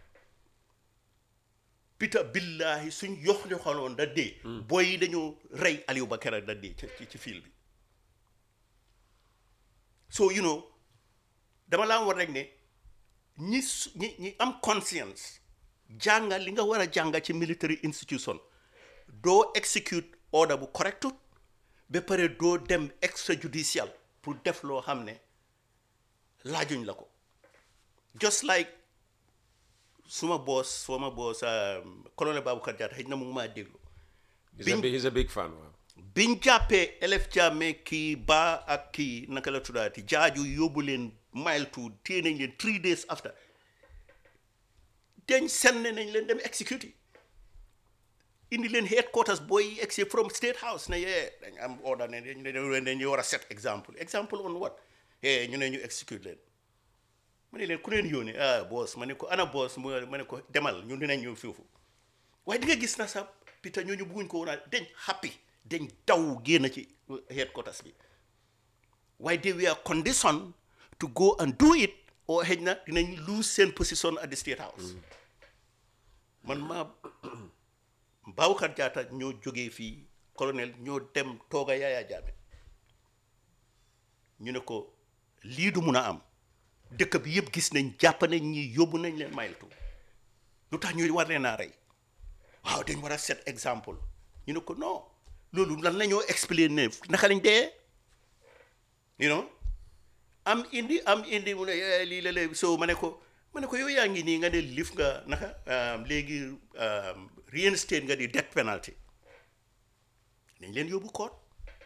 Speaker 12: Peter billahi suñ yox yoxaloon da dee booy yi dañoo rey Aliou Bakara da dee ci ci fiil bi so you know dama laa war rek ne ñi su ñi ñi am conscience jànga li nga war a jànga ci military institution doo execute order bu correctut ba pare doo dem extrajudicial pour def loo xam ne laajuñ la ko just like suma boss suma boss colonel Baboucarr Jatta xëy na mu ngi maa déglu
Speaker 13: he's a, big- he's a big fan waaw
Speaker 12: biñ jàppee elef jaame kii ba ak kii naka la tuddaati jaaju yóbbu leen mile two téye nañ leen three days after dañ senne nañ leen dem execute yi indi leen headquarters booy exi from state house ne yee dañ am order ne dañ dañ dañuy war a set exemple exemple on what eh ñu ne ñu execute leen ma ne leen ku leen yónnee ah boss ma ne ko ana boss mu ma ne ko demal ñun dinañ ñëw foofu waaye di nga gis na sax Peter ñooñu bëgguñ ko woon a dañ happy dañ daw génn ci headquarters bi waaye they were conditioned to go and do it or xëy na dinañ lose seen position at the state house man maa Baboucarr Jatta ñoo jógee fii colonel ñoo dem tooga Yaya Jammeh ñu ne ko lii du mun a am dëkk bi yëpp gis nañ jàpp nañ ñi yóbbu nañ leen mayeltu lu tax ñuy war leen a rey waaw dañ war a set exemple ñu ne ko non loolu lan la ñoo expliquer naka lañ dee you know am indi am indi mu ne eh, lii la léegi so ma ne ko ma ne ko yow yaa ngi nii nga ne lif nga naka um, léegi um, reinstate nga di death penalty dañ leen yóbbu court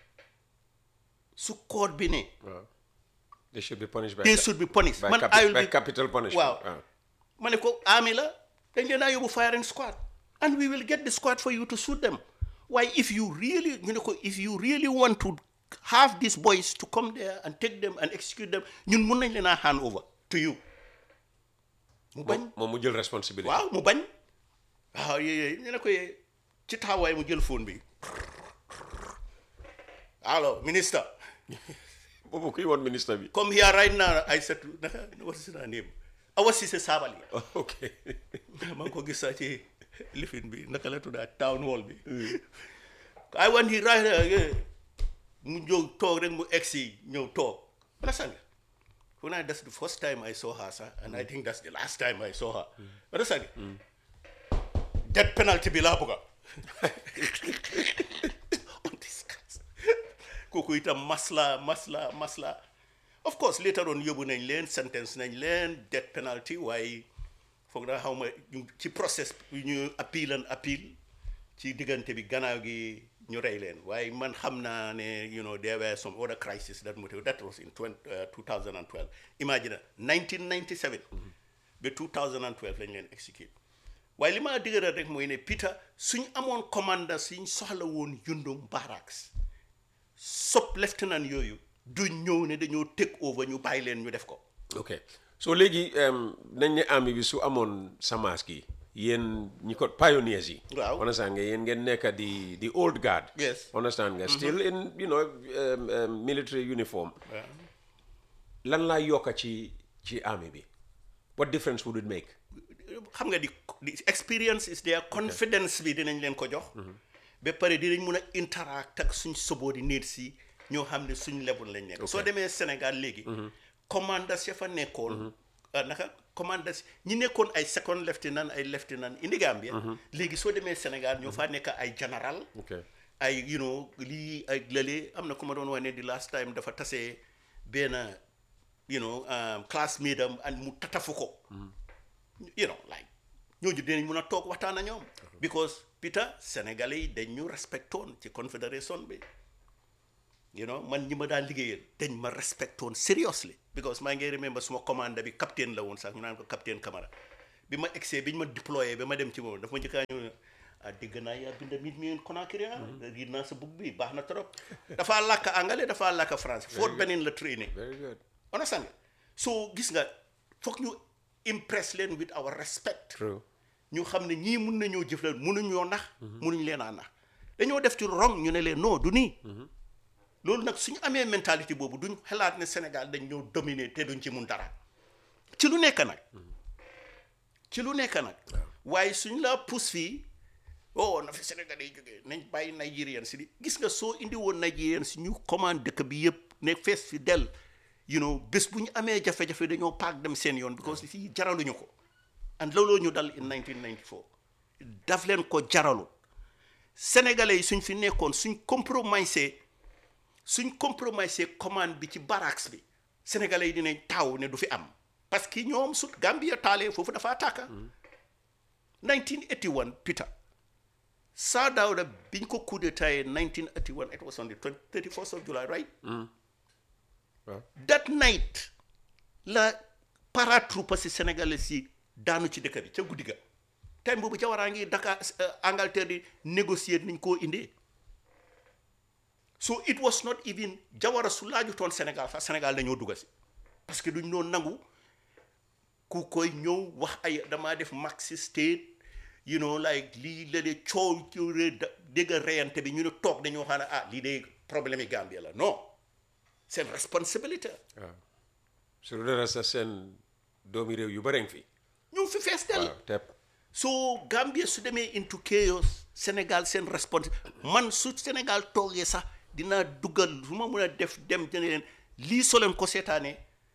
Speaker 12: su court bi ne
Speaker 13: waaw they should be punished by
Speaker 12: they should be punished
Speaker 13: by,
Speaker 12: man
Speaker 13: capi-
Speaker 12: I will
Speaker 13: by
Speaker 12: be-
Speaker 13: capital punishment
Speaker 12: waaw
Speaker 13: waaw.
Speaker 12: ma ne ko army la dañ leen a yóbbu firing squad and we will get the squad for you to shoot them why if you really ñu ne ko if you really want to have these boys to come there and take them and execute them ñun mun nañ leen a hand over to you mu bañ
Speaker 13: moom moom mu jël responsibility
Speaker 12: waaw mu bañ waaw yooyu ñu ne ko yee ci taxawaay mu jël phone bi allo minister
Speaker 13: boobu kuy woon ministre bi
Speaker 12: come here right now I said naka what is her name Awa Cissé Sabally
Speaker 13: ok
Speaker 12: maa ngi ko gis sax ci lifin bi naka la tuddaa town hall bi I want he right here mu ñëw toog rek mu egsi ñëw toog wala sang fu naa that's the first time I saw her sax and I think that's the last time I saw her wala sang death penalty bi laa bëgga kooku itam masla masla masla of course later on yóbbu nañ leen sentence nañ leen death penalty waaye foog naa xaw ma ñu- ci process bi ñu appeal and appeal ci diggante bi gannaaw gi ñu rey leen waaye man xam naa ne you know there were some other crisis that motive that was in 20, uh, 2012 imagine 1997 ba 2012 lañ leen execute waaye li ma dëgëral rek mooy ne Peter suñ amoon commandant suñ soxla woon Yundum barracks sub lieutenant yooyu du ñëw ne dañoo take over ñu bàyyi leen ñu def ko
Speaker 13: ok so léegi em, nañ ne army bi su amoon samaas gi yéen ñi ko pioneers yi
Speaker 12: Waaw.
Speaker 13: understand nga yéen ngeen nekk di di old guard
Speaker 12: Yes.
Speaker 13: understand nga
Speaker 12: Mhm.
Speaker 13: still in you know um, um, military uniform
Speaker 12: waaw
Speaker 13: lan laa yokka ci ci army bi what difference would it make
Speaker 12: xam nga di di experience is there confidence bi dinañ leen ko jox ba pare dinañ mun a interact ak suñ subordinates yi ñoo xam ne suñ level lañ nekk soo demee Sénégal léegi commanders ya fa nekkoon ah, naka commanders ñi nekkoon ay second lieutenant ay lieutenant indi Gambia léegi soo demee Sénégal ñoo faa nekk ay général
Speaker 13: ok
Speaker 12: ay you know lii ay lële am na ku ma doon wax ne di last time dafa tase benn you know um, classmate am and mu tatafu ko you know like ñooñu dinañ mun a toog waxtaan ak ñoom because Peter sénégalais yi dañ ñu respectoon ci confédération bi you know man ñi ma daan liggéeyal dañ ma respectoon seriously because maa ngi remember suma commande bi capitaine la woon sax ñu naan ko capitaine Camara bi ma egsee bi ñu ma déployé ba ma dem ci moom dafa ma njëkkaa ñëw ne ah dégg naa yaa binda mit mi Conakry ah riid naa sa bug bi baax na trop dafaa làkk anglais dafaa làkk français Fort Benning la training
Speaker 13: very good
Speaker 12: understand nga so gis nga foog ñu impress leen with our respect
Speaker 13: true
Speaker 12: ñu xam ne ñii mun nañoo jëflal munuñoo nax munuñ leen a nax dañoo def ci rong ñu ne leen non du nii loolu nag suñu amee mentalité boobu duñ xalaat ne Sénégal dañ ñoo dominer te duñ ci mun dara ci lu nekk nag ci lu nekk nag waaye suñ la pousse fii oh na fi Sénégal yi jógee nañ bàyyi Nigérian si di gis nga soo indi woon Nigérian si ñu commande dëkk bi yëpp ne fees fi del you know bés bu ñu amee jafe-jafe dañoo paak dem seen yoon because fii jaraluñu ko and looloo ñu dal in 1994 daf leen ko jaralu sénégalais yi suñ fi nekkoon suñ compromisé suñ compromisé commande bi ci barracks bi sénégalais yi dinañ taaw ne du fi am parce que ñoom su Gambia taalee foofu dafa tàkka 1981 Peter Sir Dawda biñ ko coup d'état 1981 it was on the 20 31st of July right
Speaker 13: waaw
Speaker 12: that night la paratroopers si sénégalais si daanu ci dëkk bi ca guddi ga time boobu jawaraa ngi Dakar euh, Angleterre di négocier niñ koo indee so it was not even jawara su laajutoon Sénégal sax Sénégal dañoo dugga si parce que duñ doon nangu ku koy ñëw wax ay damaa def maxi state you know like lii la de coow ci ré- da- dégg reyante bi ñu ne toog dañoo xam ne ah lii de problème yi Gambia la non seen responsabilité
Speaker 13: waaw su dara sa seen doomi réew yu bëri fi
Speaker 12: ñu ngi fi fees del
Speaker 13: waaw tepp
Speaker 12: so Gambia su demee into chaos Sénégal seen respons man su Sénégal toogee sax dinaa duggal su ma mën a def dem dina leen lii soo leen ko seetaanee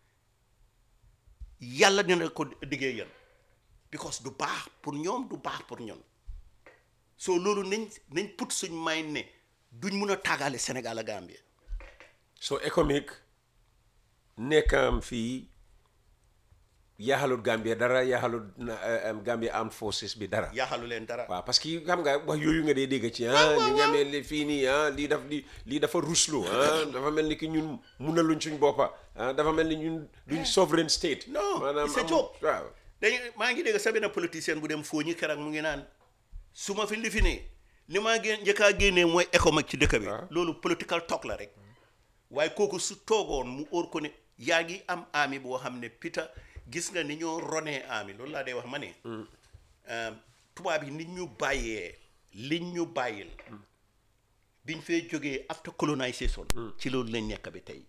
Speaker 12: yàlla dina ko diggee yéen because du baax pour ñoom du baax pour ñun so loolu nañ nañ put suñ may ne duñ mun a tàggale Sénégal ak Gambia
Speaker 13: so économique nekkam fii yaaxalut Gambia dara yaaxalut na- eh, em, Gambia Armed Forces bi dara
Speaker 12: yaaxalu leen dara
Speaker 13: waaw parce que xam nga wax yooyu nga dee dégg ci ah ñu ngi amee li fii nii ah lii daf di lii dafa ruslu ah dafa mel ni ki ñun munaluñ suñ boppa ah dafa mel ni ñun duñ sovereign state
Speaker 12: non
Speaker 13: maanaam
Speaker 12: c'est
Speaker 13: amul-
Speaker 12: joke
Speaker 13: waaw
Speaker 12: dañu maa ngi dégg sa benn politicien bu dem foo ñi keroog mu ngi naan su ma fi li fi ne li maa gén njëkkaa génnee mooy économique ci dëkk bi loolu political talk la rek waaye kooku su toogoon mu óor ko ne yaa ngi am ami boo xam ne Peter gis nga ni ñoo ronee ami loolu laa day wax ma ne um, tubaab yi nit ñu bàyyee liñ ñu bàyyil biñ fee jógee after colonisation ci loolu lañ nekk bi tey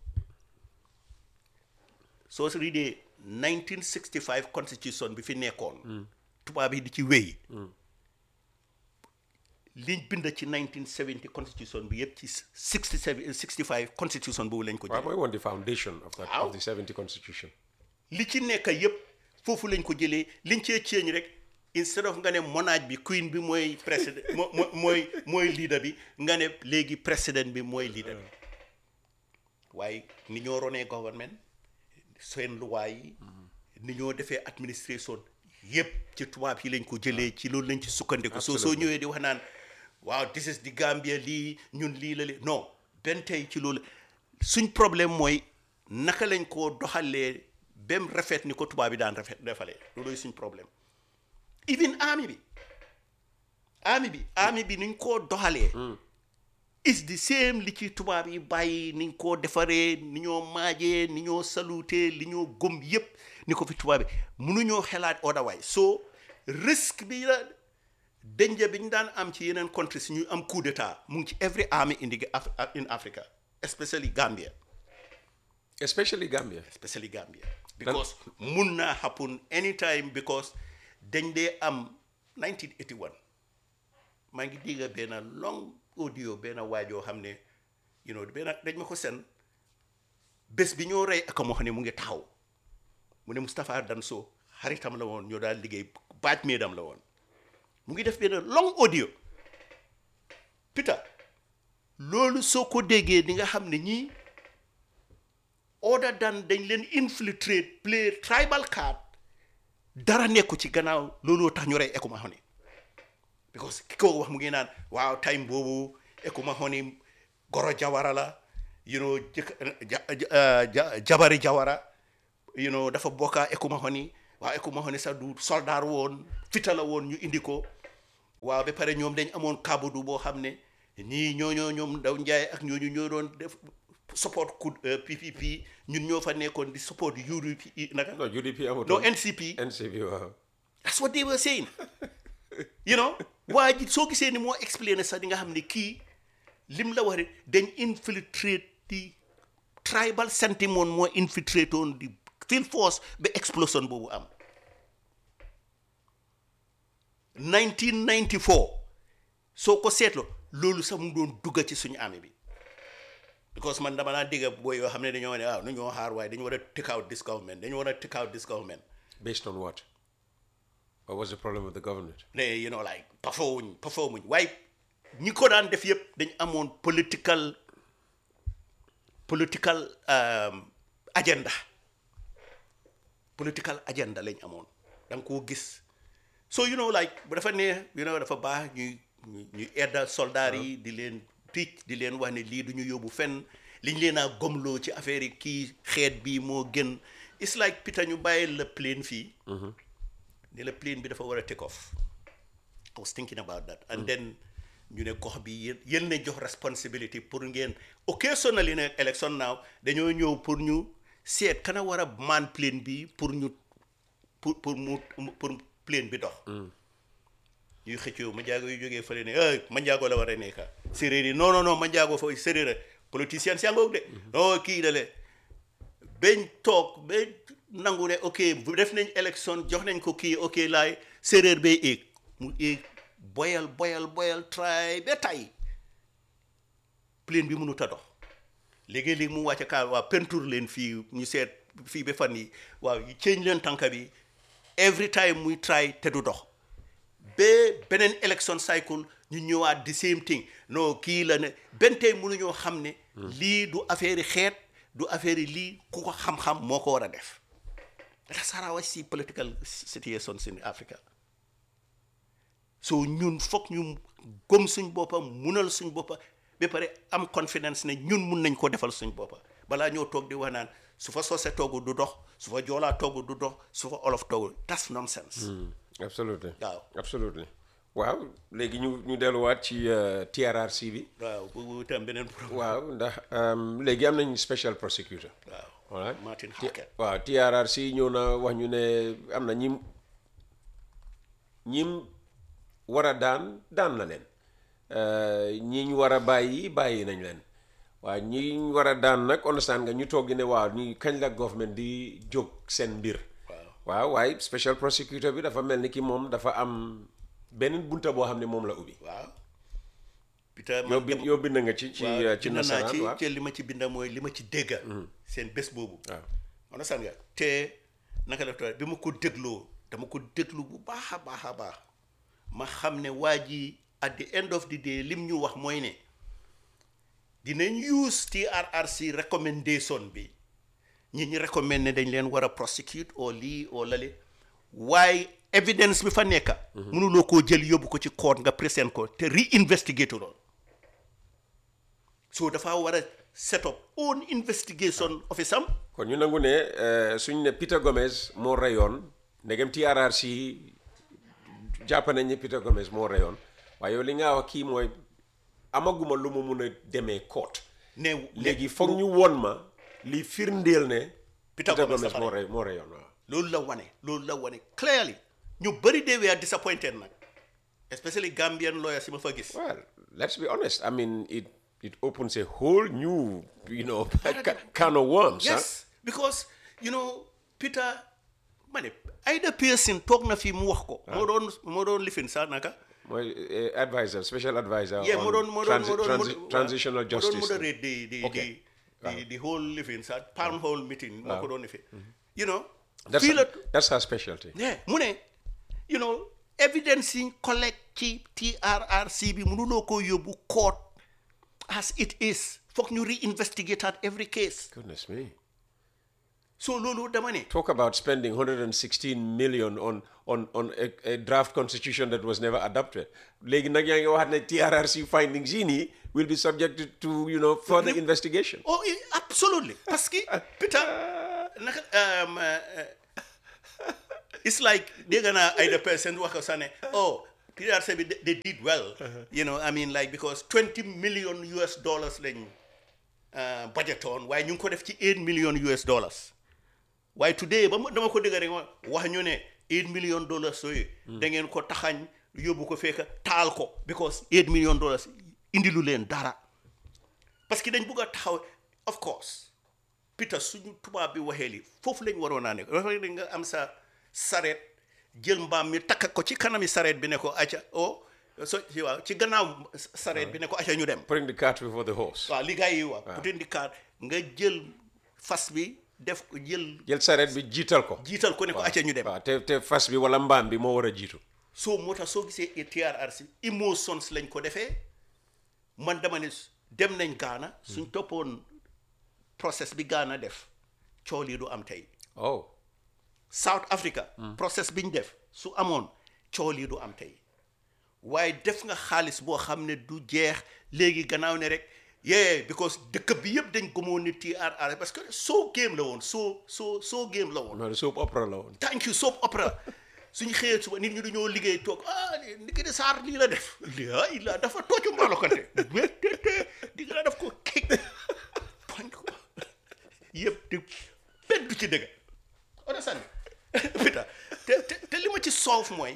Speaker 12: soo si riidee 1965 constitution bi fi nekkoon tubaab yi di ci wéy liñ bind ci 1970 constitution bi yëpp ci 67 65 constitution boobu lañ ko
Speaker 13: waaw
Speaker 12: jëlee
Speaker 13: mooy woon the foundation of that
Speaker 12: Waaw.
Speaker 13: of the 70 constitution
Speaker 12: li ci nekk yëpp foofu lañ ko jëlee liñ cee ceeñ rek instead of nga ne monarque bi queen bi mooy président mo mo- mooy mooy leader bi nga ne léegi président bi mooy leader bi waaye ni ñoo ronee government seen loi yi ni ñoo defee administration yëpp ci tubaab yi lañ ko jëlee ci loolu lañ ci sukkandiku soo soo ñëwee di wax naan waaw this is the Gambia lii ñun lii la li non benn tey ci loolu suñ problème mooy naka lañ koo doxalee bem rafet ni ko tubaab bi daan rafet defalee looloy suñ problème even army bi army bi army bi niñ koo doxalee is the same li ci tubaab yi bàyyi niñ koo defaree ni ñoo maajee ni ñoo salutee li ñoo gëm yépp ni ko fi tubaab yi mënuñoo xelaat otherwise so risque bi la danger bi ñu daan am ci yeneen countries ñu am coup d'état mu ngi ci every army in the Af- in Africa especially Gambia
Speaker 13: especially Gambia
Speaker 12: especially Gambia because mun naa happen anytime because dañ dee am 1981 maa ngi dégg benn long audio benn waajoo xam ne you know benn dañ ma ko seen bés bi ñoo rey ak moo xam ne mu ngi taxaw mu ne Moustapha Danso xaritam la woon ñoo daal liggéey baaj meedam la woon mu ngi def benn long audio Peter loolu soo ko déggee di nga xam ne ñii other than dañ leen infiltrate play tribal card dara nekku ci gannaaw looloo tax ñu rey Ekuma Honey because ki ko wax mu ngi naan waaw time boobu Ekuma Honey goro jawara la you know jëkk ja- ja- ja- jabari jawara you know dafa bokka Ekuma Honey waaw Ekuma Honey sax du soldaar woon fita la woon ñu indi ko waaw ba pare ñoom dañ amoon kabudu boo xam ne ñii ñooñoo ñoom daw njaay ak ñooñu ñoo doon def support ku PPP ñun ñoo fa nekkoon di support UDP naka
Speaker 13: non UDP
Speaker 12: no
Speaker 13: amutoon
Speaker 12: NCP
Speaker 13: NCP waaw
Speaker 12: that's what they were saying you know waa ji soo gisee ni moo explainer sax di nga xam ne kii lim la wax rek dañ infiltrate di tribal sentiment moo infiltrate woon di field force ba explosion boobu am 1994 soo ko seetloo loolu sax mu ngi doon dugga ci suñu armée bi because man dama naa dégg booy yoo xam ne dañoo ne waaw nu ñoo xaar waaye dañu war a take out this government dañu war a take out this government
Speaker 13: based on what what was the problem with the government
Speaker 12: ne you know like performuñ performuñ waaye ñi ko daan def yëpp dañ amoon political political um, agenda political agenda lañ amoon da nga koo gis so you know like bu dafa ne you know dafa baax ñuy ñuy ñuy edda soldaar yi di leen tiic di leen wax ne lii du ñu yóbbu fenn liñ leen a gomloo ci affaire yi kii xeet bi moo gën it's like Peter ñu bàyyi la plane fii ne la plane bi dafa war a take off I was thinking about that and then ñu ne gox bi yéen yéen ne jox responsibility pour ngeen occasionally ne election now dañoo ñëw pour ñu seet kana war a man plane bi pour ñu pour pour mu pour plane bi dox ñuy xëccoo ma njaago yu jógee fële ne ay ma njaago la war a nekka séréer yi non non non ma njaago fa séréer a politicien si angoog de non kii da le bañ toog ba nangu ne ok bu def nañ élection jox nañ ko kii ok laay séréer bay éeg mu éeg boyal boyal boyal try ba tay plane bi mënut a dox léegi-léegi mu wàcce kaa waa peinture leen fii ñu seet fii ba fan yi waaw change leen tànka bi every time muy try te du dox ba beneen election cycle ñu ñëwaat the same thing non kii la ne benn tey mënuñoo xam ne lii du affaire yi xeet du affaire yi lii ku ko xam-xam moo ko war a def that's how I see political situations in Africa so ñun foog ñu gëm suñ boppa munal suñ boppa ba pare am confidence ne ñun mun nañ ko defal suñ boppa balaa ñoo toog di wax naan su fa soose toogu du dox su fa joolaa toogu du dox su fa olof toogu that's nonsense
Speaker 13: absolutely
Speaker 12: waaw
Speaker 13: absolutely waaw léegi ñu ñu delluwaat ci euh, TRRC bi
Speaker 12: waaw boobu tam beneen problème
Speaker 13: waaw ndax um, léegi am nañ special prosecutor
Speaker 12: waaw
Speaker 13: voilà
Speaker 12: Martin
Speaker 13: Ti-
Speaker 12: Hackett
Speaker 13: waaw TRRC ñëw na wax ñu ne am na ñim ñim war a daan daan na leen Euh, ñiñ war a bàyyi bàyyi nañ leen waaw ñiñ war a daan nag understand nga ñu toog di ne waaw ni kañ la government di jóg seen mbir waaw waaye special prosecutor bi dafa mel ni ki moom dafa am beneen bunta boo xam ne moom la ubbi
Speaker 12: waaw Peter
Speaker 13: yow bind yow bind nga ci ci
Speaker 12: waaw
Speaker 13: ci
Speaker 12: bind naa
Speaker 13: nasaraan
Speaker 12: ci
Speaker 13: waaw
Speaker 12: te li ma ci binda mooy li ma ci dégga seen bés boobu
Speaker 13: waaw
Speaker 12: understand nga te naka la tudd bi ma ko dégloo dama ko déglu bu baax a baax a baax ma xam ne waa ji at the end of the day lim ñu wax mooy ne dinañ use TRRC recommendation bi ñi ñi recommend ne dañ leen war a prosecute oo lii oo lale waaye evidence bi fa nekka mënuloo koo jël yóbbu ko ci court nga présent ko te re-investigate lool so dafa war a set up own investigation office am
Speaker 13: kon ñu nangu ne euh, suñ ne Peter Gomez moo reyoon ndegem TRRC jàpp nañ ne Peter Gomez moo reyoon waaye yow li nga wax kii mooy amaguma lu mu mun a demee court
Speaker 12: ne
Speaker 13: léegi foog ñu won ma li firndeel ne
Speaker 12: Peter
Speaker 13: Peter
Speaker 12: Gomez
Speaker 13: Gomez
Speaker 12: dafa
Speaker 13: moo
Speaker 12: rey.
Speaker 13: rey moo reyoon waaw
Speaker 12: loolu la wane loolu la wane clearly ñu bëri de we are disappointed nag especially Gambian lawyers yi ma fa gis
Speaker 13: well let's be honest I mean it it opens a whole new you know ca- can of worms huh?
Speaker 12: yes because you know Peter ma ne Aida Pearson toog na fii mu wax ko moo doon moo doon lifin sax naka
Speaker 13: mooy eh, advisor special advisor
Speaker 12: yeah
Speaker 13: on
Speaker 12: moo doon moo doon
Speaker 13: transi-
Speaker 12: moo doon
Speaker 13: transi-
Speaker 12: moo-
Speaker 13: transitional
Speaker 12: moo doon
Speaker 13: justice
Speaker 12: moderate the the
Speaker 13: Okay.
Speaker 12: the the the whole lifin sax town hall meeting moo ko doon defee you know
Speaker 13: That's,
Speaker 12: fii la
Speaker 13: that's her specialty.
Speaker 12: yeah mu ne you know evidence yi collect ci TRRC bi mënuloo ko yóbbu court as it is foog ñu reinvestigate at every case
Speaker 13: Goodness me.
Speaker 12: so loolu dama ne
Speaker 13: Talk about spending 116 million on on on a, a draft constitution that was never adopted. léegi nag yaa ngi wax ne TRRC findings yi nii will be subjected to you know further investigation.
Speaker 12: oh eh, absolutely parce que Peter naka um, uh, it's like dégg naa ay the person wax ko sax ne oh TRRC bi they- they did well you know I mean like because 20 million US dollars lañ uh, budget on waaye ñu ngi ko def ci 8 million US dollars waaye today ba ma dama ko dégg rek ma wax ñu ne 8 million dollars yooyu da ngeen ko taxañ yóbbu ko fekk taal ko because 8 million dollars indilu leen dara parce que dañ bugg a taxaw of course Peter suñu tubaab bi waxee li foofu lañ waroon naa ne dafa nga am sa sareet jël mbaam mi takk ko ci kanami sareet bi ne ko acca oh so ci waaw ci gannaaw sareet bi ne ko acca ñu dem
Speaker 13: Putting the cart before the horse.
Speaker 12: waaw li gars yi wax putting the cart nga jël fas bi def ko jël
Speaker 13: jël sareet bi jiital ko.
Speaker 12: jiital ko ne ko acca ñu dem
Speaker 13: waaw te te fas bi wala mbaam bi moo war a jiitu.
Speaker 12: soo moo tax soo gisee TRRC emotions lañ ko defee man dama ne dem nañ Ghana suñ toppoon process bi Ghana def cool yi du am tey
Speaker 13: oh
Speaker 12: South Africa process bi ñu def su amoon cool yi du am tey waaye def nga xaalis boo xam ne du jeex léegi gannaaw ne rek yeah because dëkk bi yëpp dañ gëmoon ni TRR parce que soo game la woon soo soo soo game la woon
Speaker 13: non soap opera la woon.
Speaker 12: thank you soap opera suñu xëyee suba nit ñi dañoo liggéey toog ah ni ki di saar lii la def laa ilaa dafa toocu mbaalo kante wéttete di nga def ko kik bañ ko yëpp di benn du ci dëgg understand Peter te te te li ma ci soof mooy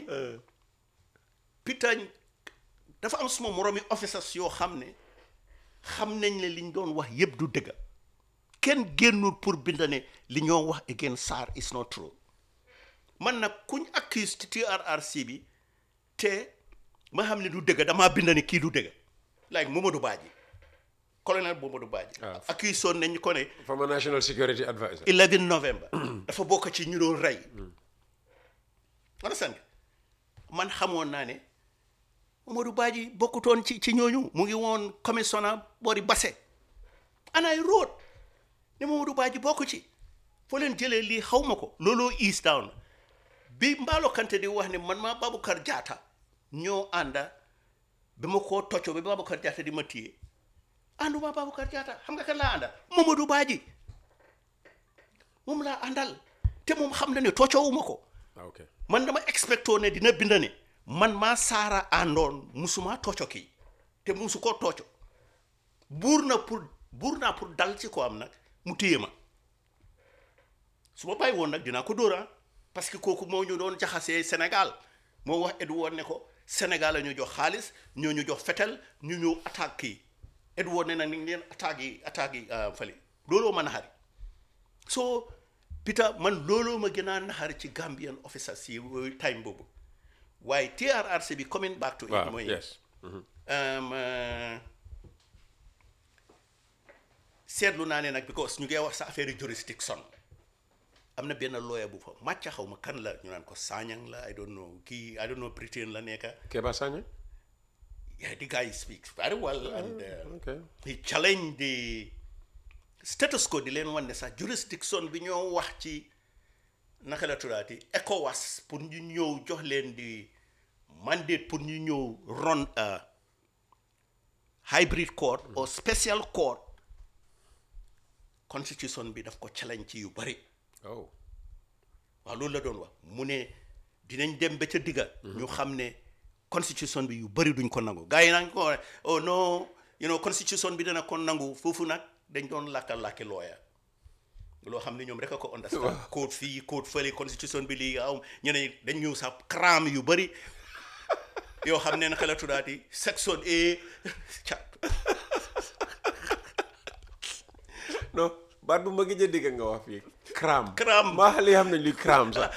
Speaker 12: Peter dafa am suma moromi officers yoo xam ne xam nañ ne liñ doon wax yëpp du dëgg kenn génnul pour bind ne li ñoo wax against SAR is not true man nag kuñ accuse ci TRRC bi te ma xam ne du dëgg damaa bind ne kii du dëgg like Momadou Badji colonel Momadou Badji accuse woon nañ ko ne
Speaker 13: former national security adviser.
Speaker 12: 11 novembre dafa bokk ci ñu doon rey understand man xamoon naa ne Momadou Badji bokkutoon ci ci ñooñu mu ngi woon commissioner boori Basse anaay road ne Momadou Badji bokk ci foo leen jëlee lii xaw ma ko looloo east down bi Mbaalo Kante di wax ne man maa Baboucarr Jatta ñoo ànda bi ma koo toccoo bi Baboucarr Jatta di ma téye ànduma Baboucarr Jatta xam nga kan laa àndal Momadou Badji moom laa àndal te moom xam na ne toccoowuma ko
Speaker 13: ok
Speaker 12: man dama expectoo ne dina bind ne man maa saara àndoon musuma tocco kii te musu ko tocco buur na pour buur naa pour dal ci ko am nag mu téye ma su ma bàyyi woon nag dinaa ko dóora parce que kooku moo ñu doon jaxasee Sénégal moo wax Edouard ne ko Sénégal la ñu jox xaalis ñoo ñu jox fetel ñu ñëw attaque kii Edouard ne nag ni ngi leen attaque yi attaque yi fële looloo ma naxari so Peter man looloo ma gën a naxari ci Gambian officers yi time boobu waaye TRRC bi coming back to it
Speaker 13: waaw
Speaker 12: mooy
Speaker 13: yes.
Speaker 12: um, uh, seetlu naa ne nag because ñu ngi wax sa affaire jurisdiction am na benn lawyer bu fa màcca xaw ma kan la ñu naan ko Sanyang la I don't know kii I don't know Britain la nekka
Speaker 13: Keba Sanya?
Speaker 12: yeah the guy speaks very well and uh,
Speaker 13: okay.
Speaker 12: he challenged the status quo di leen wan ne sax jurisdiction bi ñoo wax ci naka la tuddaati ECOWAS pour ñu ñëw jox leen di mandate pour ñu ñëw run a hybrid court or special court constitution bi daf ko challenge ci yu bari
Speaker 13: oh
Speaker 12: waaw loolu la doon wax mu ne dinañ dem ba ca digga ñu xam ne constitution bi yu bari duñ ko nangu gars yi nag ko oh non you know constitution bi dana ko nangu foofu nag dañ doon làkka làkki lawyer loo xam ne ñoom rek a ko understand code fii code fële constitution bi lii aw ñeneen dañ ñëw sax cram yu bari yoo xam ne naka la tuddaati section A cat
Speaker 13: non baat bu ma gëj a dégg nga wax fii cram
Speaker 12: cram
Speaker 13: maa xale yi xam nañ luy cram sax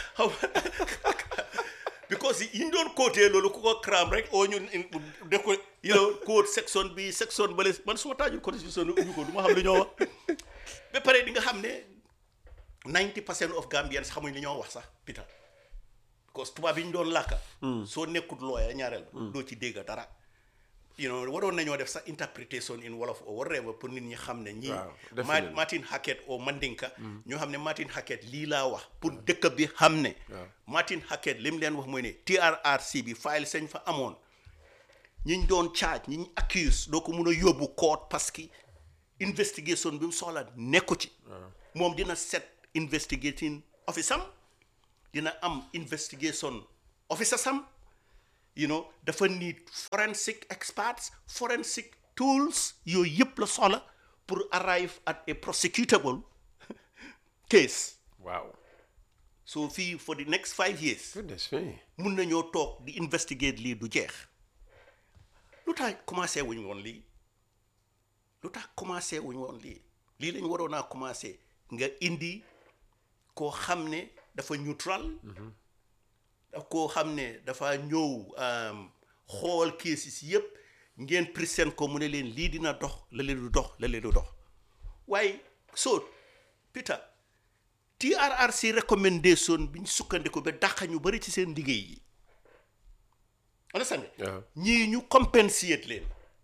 Speaker 12: because yi ñu doon côté loolu ku ko cram rek oo ñun def ko you know code section bi section bale man suma taajul constitution bi ubbi ko du ma xam lu ñoo wax ba pare di nga xam ne 90 percent of Gambians xamuñ li ñoo wax sax Peter because tubaab yi ñu doon làkka soo nekkut lawyer ñaareel doo ci dégg dara you know waroon nañoo def sax interpretation in wolof or whatever pour nit ñi xam ne ñii
Speaker 13: Waaw,
Speaker 12: Ma-
Speaker 13: definitely.
Speaker 12: Martin Hackett o Mandinka ñoo xam ne Martin Hackett lii laa wax pour dëkk bi xam ne Martin Hackett li mu leen wax mooy ne TRRC bi file sañ fa amoon ñiñ doon charge ñiñ accuse doo ko mun a yóbbu court parce que investigation bi mu soxla nekku ci moom dina set investigating office am dina am investigation officer sam you know dafa need forensic experts forensic tools yooyu yëpp la soxla pour arrive at a prosecutable case
Speaker 13: waaw
Speaker 12: so fii for the next five years
Speaker 13: goodness me
Speaker 12: mun nañoo toog di investigate lii du jeex lu tax commencé wuñ woon lii lu tax commencé wuñ woon lii lii lañ waroon a commencé nga indi koo xam ne dafa neutral daf koo xam ne dafa ñëw um, xool cases yëpp ngeen present ko mu ne leen lii dina dox la leen du dox la leen du dox waaye so Peter TRRC recommendation bi ñu sukkandiku ba dàqa ñu bari ci seen liggéey yi understand nga
Speaker 13: waaw
Speaker 12: ñii ñu compensate leen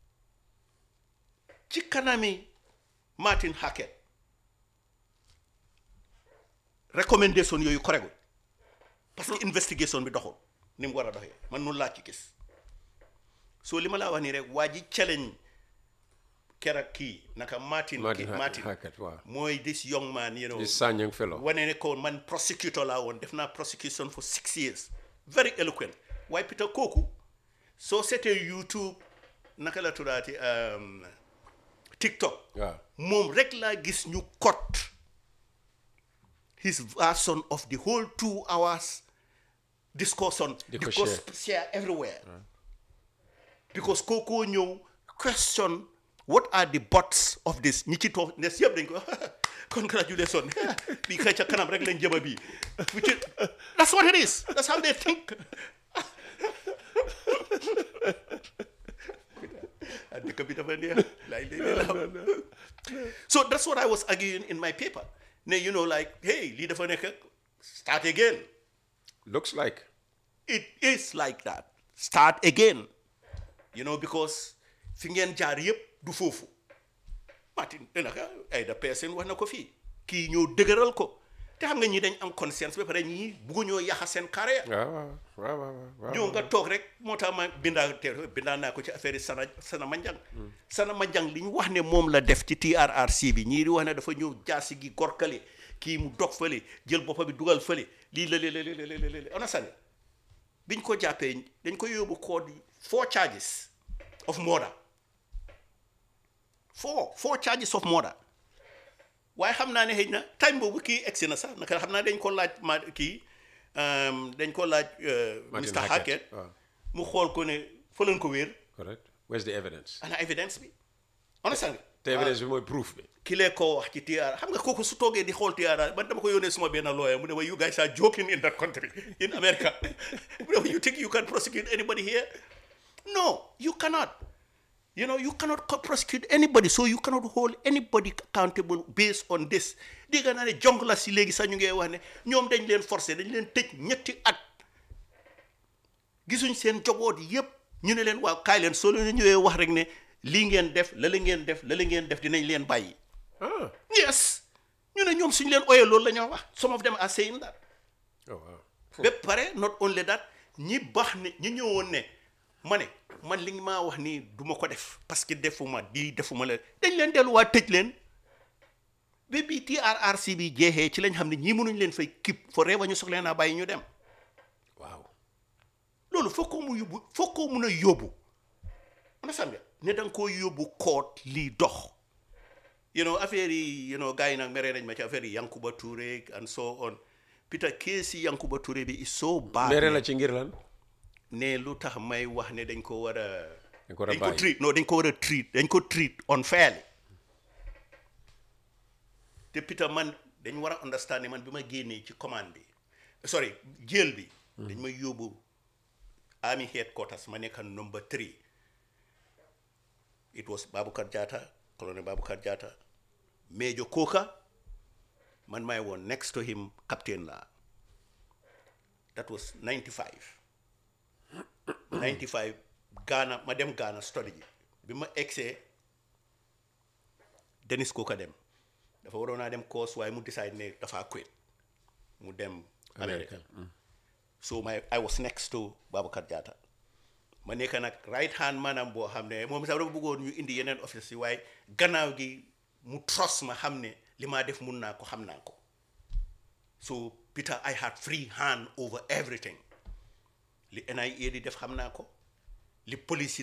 Speaker 12: ci kanami Martin Hackett recommendation yooyu correctul parce que investigation bi doxul ni mu war a doxee man noonu laa ci gis so li ma laa wax nii rek waa ji challenge keroog kii naka Martin
Speaker 13: Martin
Speaker 12: kii
Speaker 13: Ha-
Speaker 12: Martin
Speaker 13: Hackett waaw
Speaker 12: mooy this young man you know
Speaker 13: This Sang Young fellow.
Speaker 12: wane ne ko man prosecutor laa woon def naa prosecution for six years very eloquent waaye Peter kooku soo seetee YouTube naka la tuddaati um, TikTok
Speaker 13: waaw
Speaker 12: moom rek laa gis ñu cut his version of the whole two hours discussion
Speaker 13: Di ko
Speaker 12: because
Speaker 13: share.
Speaker 12: share everywhere because kookoo ñëw question what are the bots of this ñi ci toog nes yëpp dañ ko congratulation bii kay ca kanam rek lañ jëma bii which is that's what it is that's how they think ah dëkk bi dafa neex laay léeg la so that's what I was arguing in my paper ne you know like hey lii dafa nekk start again
Speaker 13: looks like
Speaker 12: it is like that start again you know because fi ngeen jaar yëpp du foofu Martin naka ay da person wax na ko fii kii ñoo dëgëral ko te xam nga ñi dañ am conscience ba pare ñii bugguñoo yaxa seen carrière
Speaker 13: waaw waaw waaw waaw waaw
Speaker 12: ñëw nga toog rek moo tax ma bindaa te bindaa naa ko ci affaire yi sana sana manjang sana manjang li ñu wax ne moom la def ci TRRC bi ñii di wax ne dafa ñëw jaasi gi gorkale kii mu dog fële jël boppa bi dugal fële lii la la la la la on a sane biñ ko jàppee dañ ko yóbbu code four charges of murder four four charges of murder waaye xam naa ne xëy na time boobu kii egsi na sax naka xam naa dañ ko laaj ma kii um, dañ ko laaj uh,
Speaker 13: Martin
Speaker 12: Mr.
Speaker 13: Hackett,
Speaker 12: Hackett
Speaker 13: waaw.
Speaker 12: mu xool ko ne fa leen ko wéer
Speaker 13: correct where's the evidence
Speaker 12: ana evidence bi understand nga
Speaker 13: te evidence bi mooy proof bi
Speaker 12: ki lee koo wax ci TR xam nga kooku su toogee di xool TR man dama ko yónnee suma benn lawyer mu ne ma you guys are joking in that country in America mu ne ma you think you can prosecute anybody here no you cannot you know you cannot co- prosecute anybody so you cannot hold anybody accountable based on this dégg naa ne jong la si léegi sax ñu ngi wax ne ñoom dañ leen forcé dañ leen tëj ñetti at gisuñ seen joboot yépp ñu ne leen waaw kaay leen soo leen ñëwee wax rek ne lii ngeen def la la ngeen def la la ngeen def dinañ leen bàyyi
Speaker 13: ah
Speaker 12: yes ñu ne ñoom suñu leen oyee loolu la ñoo wax some of them are saying that
Speaker 13: oh wow
Speaker 12: ba pare not only that ñi baax ne ñi ñëwoon ne ma ne man li nga maa wax nii du ma ko def parce que defuma di defuma la dañ leen delluwaat tëj leen ba bii TRRC bi jeexee ci lañ xam ne ñii mënuñ leen fay kip fo reeba ñu soxla naa bàyyi ñu dem
Speaker 13: waaw
Speaker 12: loolu foo ko mu yóbbu foo ko mun a yóbbu understand nga ne da nga koo yóbbu koot lii dox you know affaire yi you know gars yi nag meree nañ ma ci affaire yi Yankuba Touré and so on Peter kees yi Yankuba Touré bi is so bad
Speaker 13: mere la
Speaker 12: ne-
Speaker 13: ci ngir lan
Speaker 12: ne lu tax may wax ne dañ ko war a
Speaker 13: dañ ko war a
Speaker 12: dañ ko
Speaker 13: bàyyi.
Speaker 12: treat non dañ ko war a treat dañ ko treat unfairly te Peter man dañ war a understand ne man bi ma génnee ci commande bi sorry jël bi dañ ma yóbbu army headquarters ma nekk number three it was Baboucarr Jatta colonel Baboucarr Jatta Major Koka man maay woon next to him captain la that was 95 95 Ghana ma dem Ghana study ji bi ma egsee Denis Koka dem dafa waroon naa dem course waaye mu decide ne dafa quit mu dem America so my I was next to Babacar Jatta ma nekk nag right hand maanaam boo xam ne moom sax dafa bëggoon ñu indi yeneen office yi waaye gannaaw gi mu trust ma xam ne li maa def mun naa ko xam naa ko so Peter I had free hand over everything li NIA di def xam naa ko li police yi